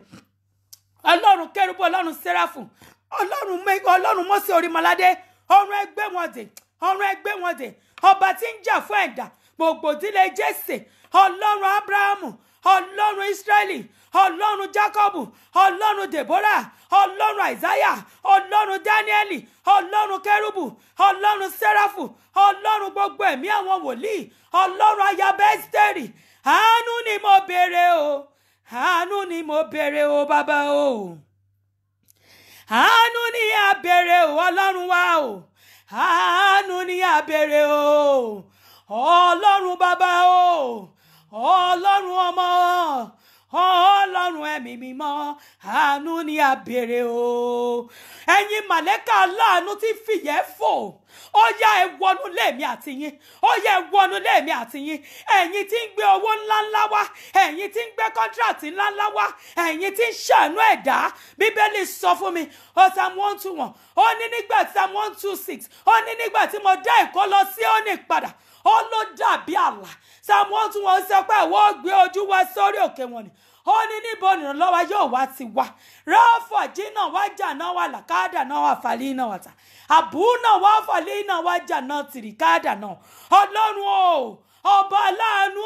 ọlọ́run kẹrùbù ọlọ́run sẹ́ráfù ọlọ́run mẹ́ ọlọ́run mọ́sí orímọládé ọ̀run ẹ gbé wọn dè ọ̀run ẹ gbé wọn dè ọba tí ń jà fún ẹ̀dá gbogbo ìdílé jésè ọlọ́run abrahamu ọlọ́run israẹli ọlọ́run jacobu ọlọ́run deborah ọlọ́run isaiah ọlọ́run danieli ọlọ́run kẹrùbù ọlọ́run sẹ́ráfù ọlọ́run gbogbo ẹ̀mí àwọn wòlíì ọlọ́run ayaba ẹ́sítẹ́rì àánú ni mo béèrè o àánú ni mo béèrè o bàbá o àánú ni a béèrè o ọlọ́run wa o àánú ni a béèrè o ọlọ́run bàbá o ọlọ́run ọmọ ọlọ́run ẹ̀mí mímọ́ àánú ni a béèrè o ẹ̀yin màlẹ́kà aláàánú tí fìyẹ́ fò ó yá ẹ wọnú lẹ́ẹ̀mí àti yín ó yá ẹ wọnú lẹ́ẹ̀mí àti yín ẹ̀yin tí ń gbé owó ńláńlá wá ẹ̀yin tí ń gbé kọ́ńtíráàtì ńláńlá wá ẹ̀yin tí ń ṣàánú ẹ̀dá bíbélì sọ fún mi ó Psalm one two one ó ní nígbà tí Psalm one two six ó ní nígbà tí mo dá ẹ̀kọ́ lọ sí òní padà ó ló dàbí àlà Psalm one two one sọ pé ìwọ gbé ojú wa sórí òkè wọn ni ó ní níbo ìrànlọ́wọ́ yóò wá ti wá ráfọ̀ jìnnà wájà náà wà làkàdà náà wà fàlí náà wà tà àbú náà wà fàlí náà wájà náà tìrìkàdà náà ọlọ́run o ọba aláàánú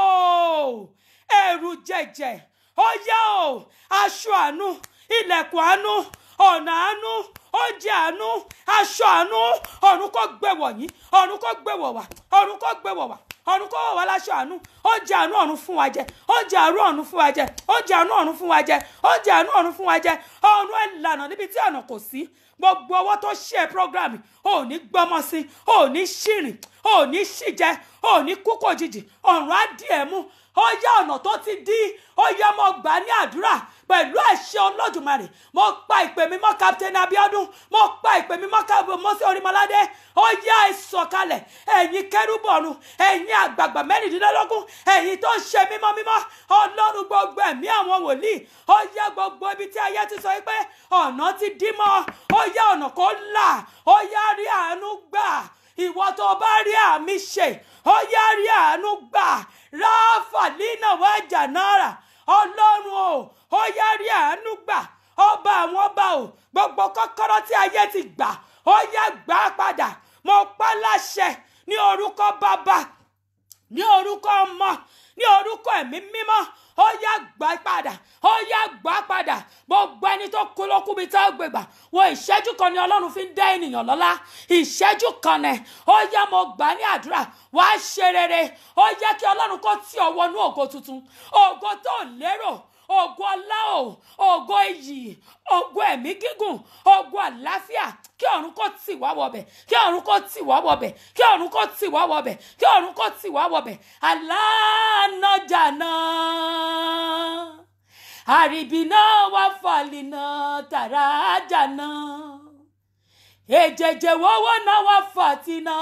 o ẹ̀rù jẹ̀jẹ̀ ó yá o aṣọ àánú ilẹ̀kùn àánú ọ̀nà àánú oúnjẹ àánú aṣọ àánú ọ̀run kò gbẹ̀wọ̀ yín ọ̀run kò gbẹ̀wọ̀ wá ọ̀run kò gbẹ̀wọ̀ wá ọ̀run kò wọ̀ wá láṣọ àánú oúnjẹ àánú ọ̀run fún wa jẹ oúnjẹ àánú ọ̀run fún wa jẹ oúnjẹ àánú ọ̀run fún wa jẹ oúnjẹ àánú ọ̀run fún wa jẹ ọ̀run ìlànà níbi tí ọ̀nà kò sí gbogbo ọwọ́ tó ṣe programme ò ní gbọ́mọ sí ò ní ṣìrìn ò ní ṣìjẹ ò ní kúkò jìjì ọ̀run á dì ẹ̀ mú ó yá ọ̀nà tó ti dí ó yá mo gbà ní àdúrà pẹ̀lú àṣẹ olódùmarè mo pa ìpè mi mọ́ captain abiodun mo pa ìpè mi mọ́ mọ́sí orímọládé ó yá ìsọ̀kalẹ̀ ẹ̀yin kẹrúbọ̀run ẹ̀yin àgbààgbà mẹ́rìndínlógún ẹ̀yin tó ń ṣe mímọ́ mímọ́ ọlọ́run gbogbo ẹ̀mí àwọn wòlíì ó yá gbogbo ibi tí ayé ti sọ pé ọ̀nà ti dí mọ́ ó yá ọ̀nà kó là ó yá rí àánú gbà ìwọ tó bá rí àmì ṣe ó yá rí àánú gbà ráfà nínà wájà náírà ọlọ́run o ó yá rí àánú gbà ọba àwọn ọba o gbogbo kọ́kọ́rọ́ tí ayé ti gbà ó yá gbà padà mo pa láṣẹ ní orúkọ bàbá ní orúkọ ọmọ ní orúkọ ẹ̀mí mímọ́ ó yá gbà padà ó yá gbà padà gbogbo ẹni tó kú ló kú mi tá a gbègbà wo ìṣẹ́jú kan ni ọlọ́run fi ń dá ènìyàn lọ́lá ìṣẹ́jú kan nẹ̀ ó yá mo gbà ní àdúrà wàá ṣe rere ó yẹ kí ọlọ́run kó tì ọ́ wọnú ògo tuntun ògo tó lérò ògo ọlá o ògo iyì ògo ẹ̀mí gígùn ògo àlàáfíà kí ọ̀run kó tì wá wọbẹ̀ kí ọ̀run kó tì wá wọbẹ̀ kí ọ̀run kó tì wá wọbẹ̀ kí ọ̀run kó tì wá wọbẹ̀ aláàánájà náà àrìbìnà wà fàlìnà tàràjà náà èjèjè wọ́wọ́ náà wà fàtìnà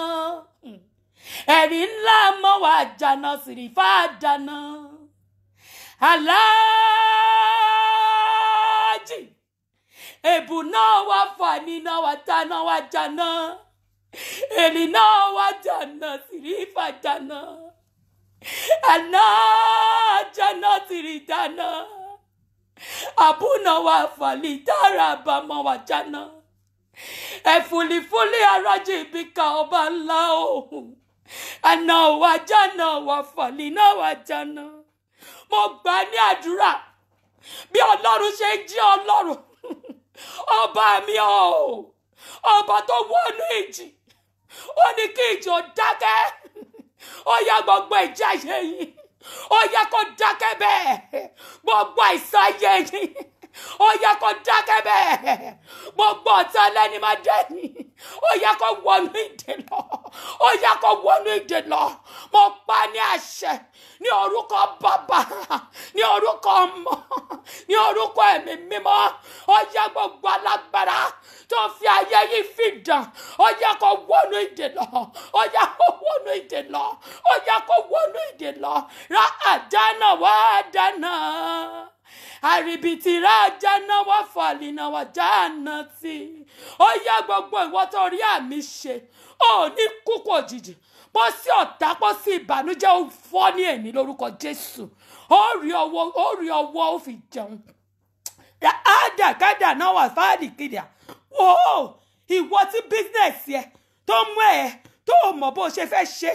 ẹ̀rí ńlá mọ́ wà jànà sìrìfà dáná aláàjì èbù náà wà fàníná wà dáná wà jànà èrì náà wà jànà sìrìfà dáná àná jànà sìrì dáná àbúnà wà fàlì dára bàmọ́ wà jànà ẹ̀fùlìfùlì arájì ibi ka ọba ńlá òhun àná wà jànà wà fàlì náà wà jànà mo gbà ní àdúrà bí ọlọ́run ṣe ń jí ọlọ́run ọba mi o ọba tó wọnú ìjì ó ní kí ìjì ó dákẹ́ ó yá gbogbo ìjì ayé yìí ó yá kó dákẹ́ bẹ́ẹ̀ gbogbo àìsàn ayé yìí ó yá kó dákẹ́ bẹ́ẹ̀ gbogbo ọ̀tá lẹ́ni máa dẹ́yìn ó yá kó wọnú ìdè lọ ó yá kó wọnú ìdè lọ mo pa ní àṣẹ ní orúkọ bàbá ní orúkọ ọmọ ní orúkọ ẹ̀mí mímọ́ ó yá gbogbo alágbára tó fi ayé yìí fi dàn ó yá kó wọnú ìdè lọ ó yá kó wọnú ìdè lọ ó yá kó wọnú ìdè lọ ra àdánà wá dáná àrìbìtì rájà náà wá fàlìnà wá jáàna tí ó yá gbogbo ìwọ tó rí àmì ṣe ó ní kúkú òjijì bó sí ọ̀tá bó sí ìbànújẹ́ ó fọ́ ní èní lórúkọ jésù ó rí ọwọ́ ó rí ọwọ́ ó fi jẹun àdàkádà náà wà fáàdì kìdà wò ó ìwọ tí bísínẹ̀sì ẹ tó mú ẹ tó mọ̀ bó ṣe fẹ́ ṣe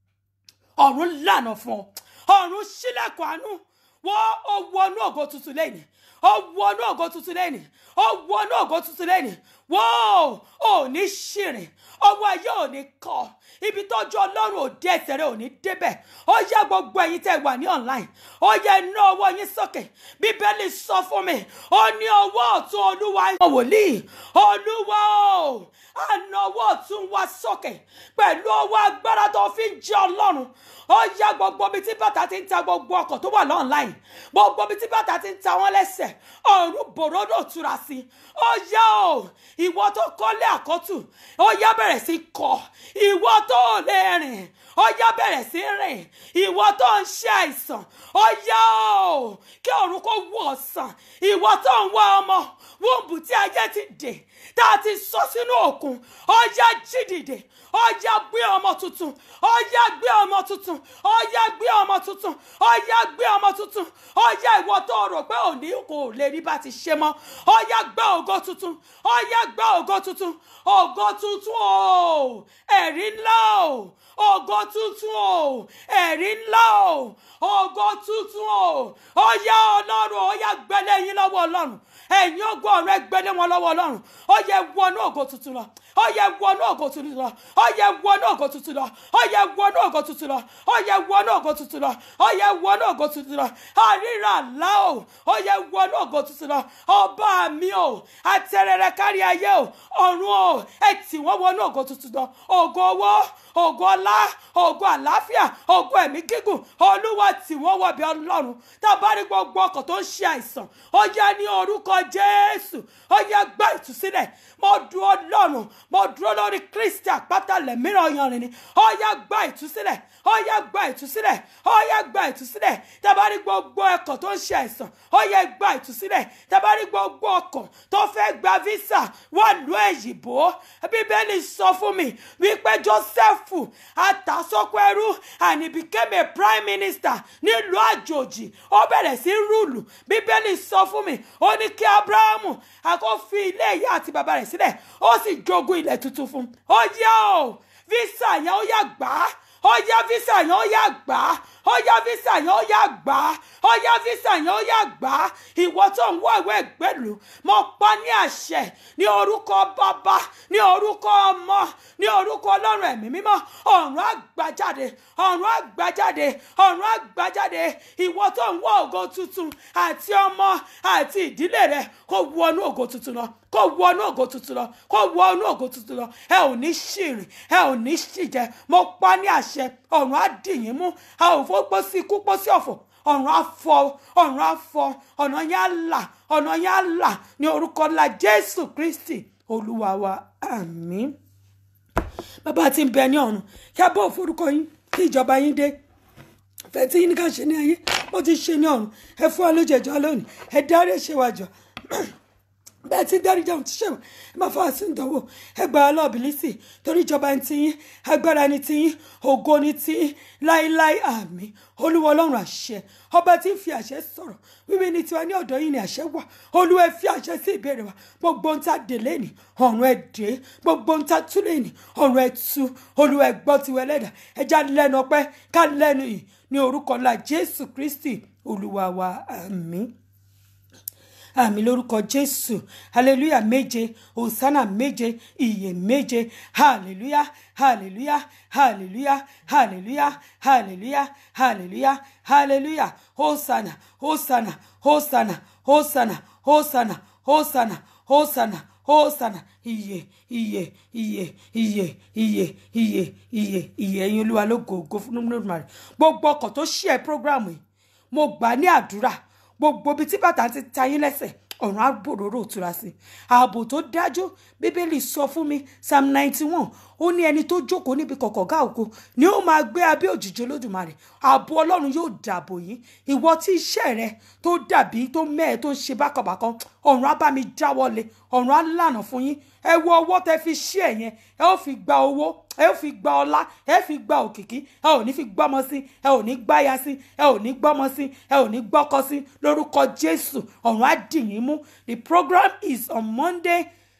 ọ̀run lànà fún ọ ọ̀run ṣílẹ̀kùn àánú wọ́n ó wọnú ògo tuntun lẹ́yìn ó wọnú ògo tuntun lẹ́yìn ó wọnú ògo tuntun lẹ́yìn wọ́n ò ní ṣìrìn ọwọ́ ayé ò ní kọ́ ibi tọ́jú ọlọ́run ò dé ẹsẹ̀ rẹ̀ ò ní débẹ̀ ó yá gbogbo ẹ̀yin tẹ́ wà ní online ó yẹ ná ọwọ́ yín sókè bíbélì sọ fún mi ó ní ọwọ́ ọ̀tún olúwa ń wòlíì olúwa o àna ọwọ́ ọ̀tún wa sókè pẹ̀lú ọwọ́ agbára tó fi ń jẹ ọlọ́run ó yá gbogbo ibi tí bàtà ti ń ta gbogbo ọkọ̀ tó wà lọ́nláìn gbogbo ibi tí bàtà ti ń ta wọ́n lẹ́sẹ̀ ọ̀run bòròdò túra sí ó yá o ìwọ tó kọ́lé àkọ́tù ó yá bẹ̀rẹ̀ sí kọ́ ìwọ tó lè rìn ó yá bẹ̀rẹ̀ sí rìn ìwọ tó ń ṣe àìsàn ó yá o kí ọ̀run kó wọ̀ sàn ìwọ tó ń wá ọmọ wúńbù tí ayé ti dè tá a ti sọ sínú òkun ó yá jí dìde ó yá gbé ọmọ tuntun ó yá gbé ọmọ tuntun ó yá gbé ọmọ tuntun ó yá gbé ọmọ tuntun ó yá ìwọ tó rò pé òní kò lè rí bá ti ṣe mọ́ ó yá gbé ògo tuntun ó yá gbé ògo tuntun ògo tuntun o ẹ̀rí ńlá o ògo tuntun o ẹ̀rí ńlá o ògo tuntun o ó yá ọlọ́run ó yá gbẹ́lẹ́ yín lọ́wọ́ ọlọ́run ẹ̀yin ògo ọ̀rẹ́ gbẹ́lẹ́ wọn lọ́wọ́ ọlọ́run ó yẹ wọnú ògo tuntun lọ ó yẹ wọnú ògo tuntun lọ ó yẹ wọnú ògo tuntun lọ ó yẹ wọnú ògo tuntun lọ ó yẹ wọnú ògo tuntun lọ ó yẹ wọnú ògo tuntun lọ àríra àlá o ó yẹ wọnú ògo tuntun lọ ọba mi o àtẹrẹrẹ kárí ayé o ọ̀run o ẹ tì wọ́n wọnú ògo tuntun lọ ògo owó ògo ọlá ògo àlàáfíà ògo ẹ̀mí gígùn olúwa tì wọ́n wọ̀bí ọlọ́run tá a bá rí gbogbo ọkọ̀ tó ń ṣe àìsàn ó yá ní orúkọ jésù ó yá gbá ìtúsílẹ̀ mo dúró lọ́rùn mo dúró lórí kristi àpáta lẹ́mìíràn yanrìn ni ó yá gbá ìtúsílẹ̀ ó yá gbá ìtúsílẹ̀ ó yá gbá ìtúsílẹ̀ tá a bá rí gbogbo ọkọ̀ tó ń ṣe àìsàn ó yá gbá ìtúsílẹ̀ tá a bá rí gbogbo ọkọ̀ tó fẹ́ gba visa wà lú èyìnbó bíbélì sọ fún mi wípé jósẹ́fù àtàsọ́kọ ẹrú and he became a prime minister nílùú àjòjì ó bẹ̀rẹ̀ sí rúùlù bíbélì sọ fún mi ó ní kí abrahamu àkó fi ilé ìyá àti bàbá rẹ̀ sílẹ̀ ó sì jogún ilẹ̀ tuntun fún un ó yá o visa yẹn ó yá gbà á ó yá visa yẹn ó yá gbà á ó yá visa yẹn ó yá gbà á ó yá físà yẹn ó yá gbà á ìwọ tó ń wọ ìwé ìgbẹ́lú mo pa ní àṣẹ ní orúkọ bàbá ní orúkọ ọmọ ní orúkọ ọlọ́run ẹ̀mí mímọ́ ọ̀run àgbàjáde ọ̀run àgbàjáde ọ̀run àgbàjáde ìwọ tó ń wọ ògo tuntun àti ọmọ àti ìdílé rẹ kó wọnú ògo tuntun lọ kó wọnú ògo tuntun lọ kó wọnú ògo tuntun lọ ẹ ò ní ṣìrìn ẹ ò ní ṣìjẹ mo pa ní àṣẹ ọ̀run á dì yín mú a ò fọ́ pọ́ sí ikú pọ́ sí ọ̀fọ̀ ọ̀run á fọ́ ọ̀run á fọ́ ọ̀nà yẹn á là ọ̀nà yẹn á là ní orúkọ ńlá jésù kristi olúwa wa àmín bàbá tí ń bẹ ní ọ̀run kí a bọ̀ forúkọ yín kí ìjọba yín dé fẹ́ tí yín ní ká ṣe ní ayé bó ti ṣe ní ọ̀run ẹ fún wa lójẹjọ́ lónìí ẹ dárí ẹ̀ṣẹ̀ wa jọ bẹ́ẹ̀ tí dárí jẹun ti ṣẹ̀wọ̀n ẹ máa fọwọ́ sí ìdánwò ẹ gba ọlọ́ọ̀bìlísì torí ìjọba ní tiyín agbára ní tiyín ògo ní tiyín láíláí àmín olúwa ọlọ́run àṣẹ ọba tí ń fi àṣẹ sọ̀rọ̀ wíwí ní tiwa ní ọ̀dọ̀ yìí ni àṣẹ wà olúwa ẹ fi àṣẹ sí ìbéèrè wa gbogbo ń ta dè lẹ́nì ọ̀run ẹ dé gbogbo ń ta tú lẹ́nì ọ̀run ẹ tú olúwa ẹ gbọ́ tiwa ẹlẹ́dà ẹ já lẹ́nu ọpẹ́ ká lẹ́nu yìí ní orúkọ ńlá jésù kristi olúwa wa àmín àmì lórúkọ jésù hallelujah méje hosanna méje ìyè méje hallelujah hallelujah hallelujah hallelujah hallelujah hallelujah hallelujah hosanna hosanna hosanna hosanna hosanna hosanna hosanna hosanna ìyè ìyè ìyè ìyè ìyè ìyè ìyè ìyè ẹ̀yin olúwa ló gògó fún olódùmarè gbogbo ọkọ̀ tó ṣí ẹ prógráàmù yìí mo gbà ní àdúrà gbogbo ibi tí bàtà ti ta yín lẹ́sẹ̀ ọ̀run á gbòòrò òtura sí i ààbò tó dájú bíbélì sọ fún mi psalm ninety one ó ní ẹni tó jókòó níbi kọ̀kọ̀gá ògo ni ó máa gbé abẹ́ òjìji olódùmarè ààbò ọlọ́run yóò dàbò yín ìwọ tí iṣẹ́ rẹ tó dàbí tó mẹ́ẹ̀ tó ń ṣe bákanbàkan ọ̀run á bá mi dáwọ́lé ọ̀run á lànà fún yín ẹ wo ọwọ́ tẹ fi ṣí ẹ̀ yẹn ẹ ó fi gba owó ẹ ó fi gba ọlá ẹ fi gba òkìkí ẹ ò ní fi gbọ́mọ sí ẹ ò ní gbáya sí ẹ ò ní gbọ́mọ sí ẹ ò ní gbọ́kọ sí lórúkọ jésù ọ̀run á dì yín mú the program is on monday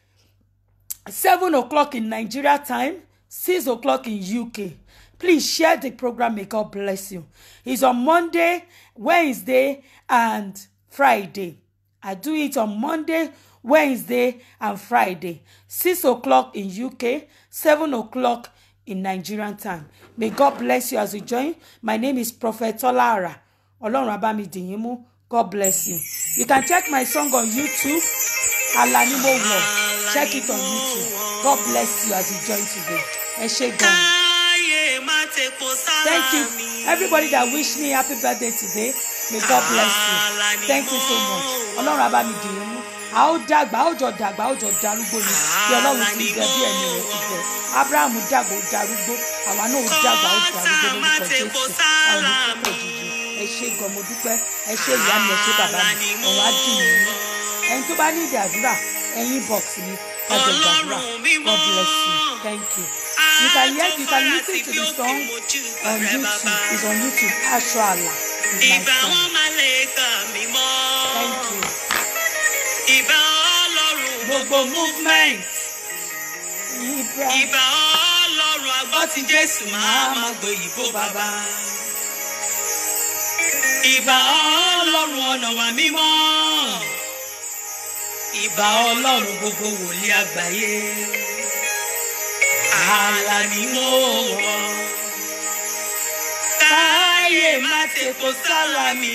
seven o'clock in nigeria time six o'clock in uk please share the program may god bless you it's on monday wednesday and friday i do it on monday wednesday and friday six o'clock in uk seven o'clock in nigerian time may god bless you as you join my name is prophet tolara ọlọ́run abámidìyín mú god bless you you can check my song on youtube alani mo wọ check it on youtube god bless you as you join today ẹ ṣé gan. káyé má tepo sára Thank you, mi. everybody that wish me happy birthday today. May God bless you. Thank you so much. Ọlọ́run abá mi dì í mú. A ó dàgbà, a ó jọ dàgbà, a ó jọ darúgbó ni. Bí Ọlọ́run ti jẹ bí ẹ̀mí rẹ̀ ti jẹ. Ábúráhámù dàgbà ó darúgbó. Àwa náà ó dàgbà ó darúgbó lórúkọ Jésù. Àwọn oníkókò jìjì. Ẹ ṣé gan mo dúpẹ́. Ẹ ṣé ìyá mi, ẹ ṣé bàbá mi. Ọ̀rọ̀ á dì mí mú. Ẹni tó bá ní ìdí àdúrà, ẹyin box mi. Kájọ gbàdúrà. God bless you. Thank you. You can hear, you can listen to the song on YouTube. It's on YouTube. Aṣọ àlà is my Ìbà song. wọn máa lè kà mí mọ́. Thank you. Ìbà ọlọ́run Gbogbo movement. Ibra. Ìbà ọlọ́run agbọ́ ti Jésù máa ma gbé ìbò bàbá. Ìbà ọlọ́run ọ̀nà wà mímọ́. Ìbà ọlọ́run gbogbo wòlíì àgbáyé. Àlà ni mo wọ̀. Káyé má tepo sára mi.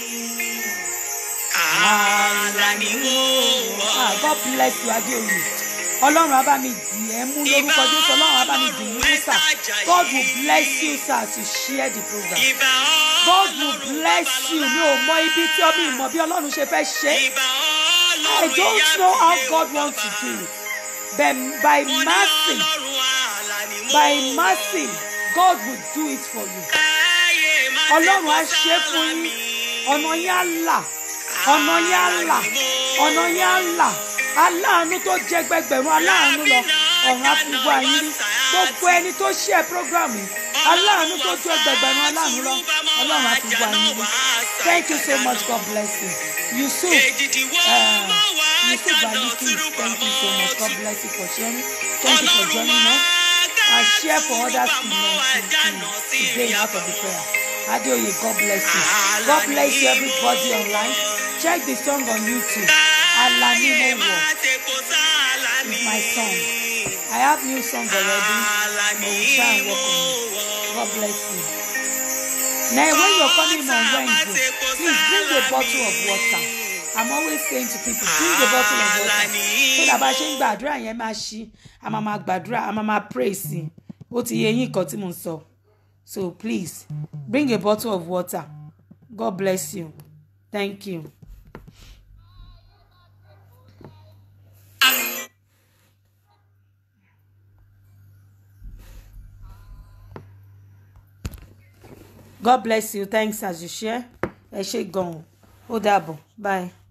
Àlà ni mo wọ̀. Ah, God bless you, Adéoyè. Ọlọ́run á bá mi dì ẹ́ mú lórúkọ Jésù. Ọlọ́run á bá mi dì í mú sà. God will bless you, sir, to share the program. Ìbà God will ọlọ́run bless bàbá you. Mi ò mọ ibi tí ọmọ ìmọ̀ bí Ọlọ́run ṣe fẹ́ ṣe. Ìbà I ọlọ́run don't ìyá know mi how lé God o wants to bàbá. do it. But by Mo ní mercy, ọlọ́run àlà ni mo by wọ̀. mercy, God will do it for you. Káyé má Ọlọ́run á tepo ṣe é sára fún yín. mi. Ọ̀nà yín á là. Ọ̀nà yín á là. Ọ̀nà yín á là. Aláàánú tó jẹ gbẹgbẹ̀rún aláàánú lọ. Ọ̀run á fi wá yín rí. Gbogbo ẹni tó ṣí ẹ program yìí. Aláàánú tó jẹ gbẹgbẹ̀rún aláàánú lọ. Ọlọ́run á fi wá yín rí. Thank you so much. God bless you. Yusuf. Uh, Yusuf Baliki, thank you so much. God bless you for sharing. Thank you for joining us. And share for others to know to, to, to gain out of the prayer. Adeoye, God bless you. God bless you, everybody online. Check the song on YouTube. Alani Mowo is my song. I have new songs already. But we'll try and work on it. God bless you. Now, when you're coming on Wednesday, please bring a bottle of water. I'm always saying to people, bring a bottle of water. So that bá ṣe ń gbàdúrà yẹn máa ṣí, a máa máa gbàdúrà, a máa máa pray sí i. Ó ti yẹ yín nǹkan tí mo ń sọ. So please, bring a bottle of water. God bless you. Thank you. God bless you. Thanks as you share. Ẹ ṣé gan-an. Ó dàbọ̀. Bye.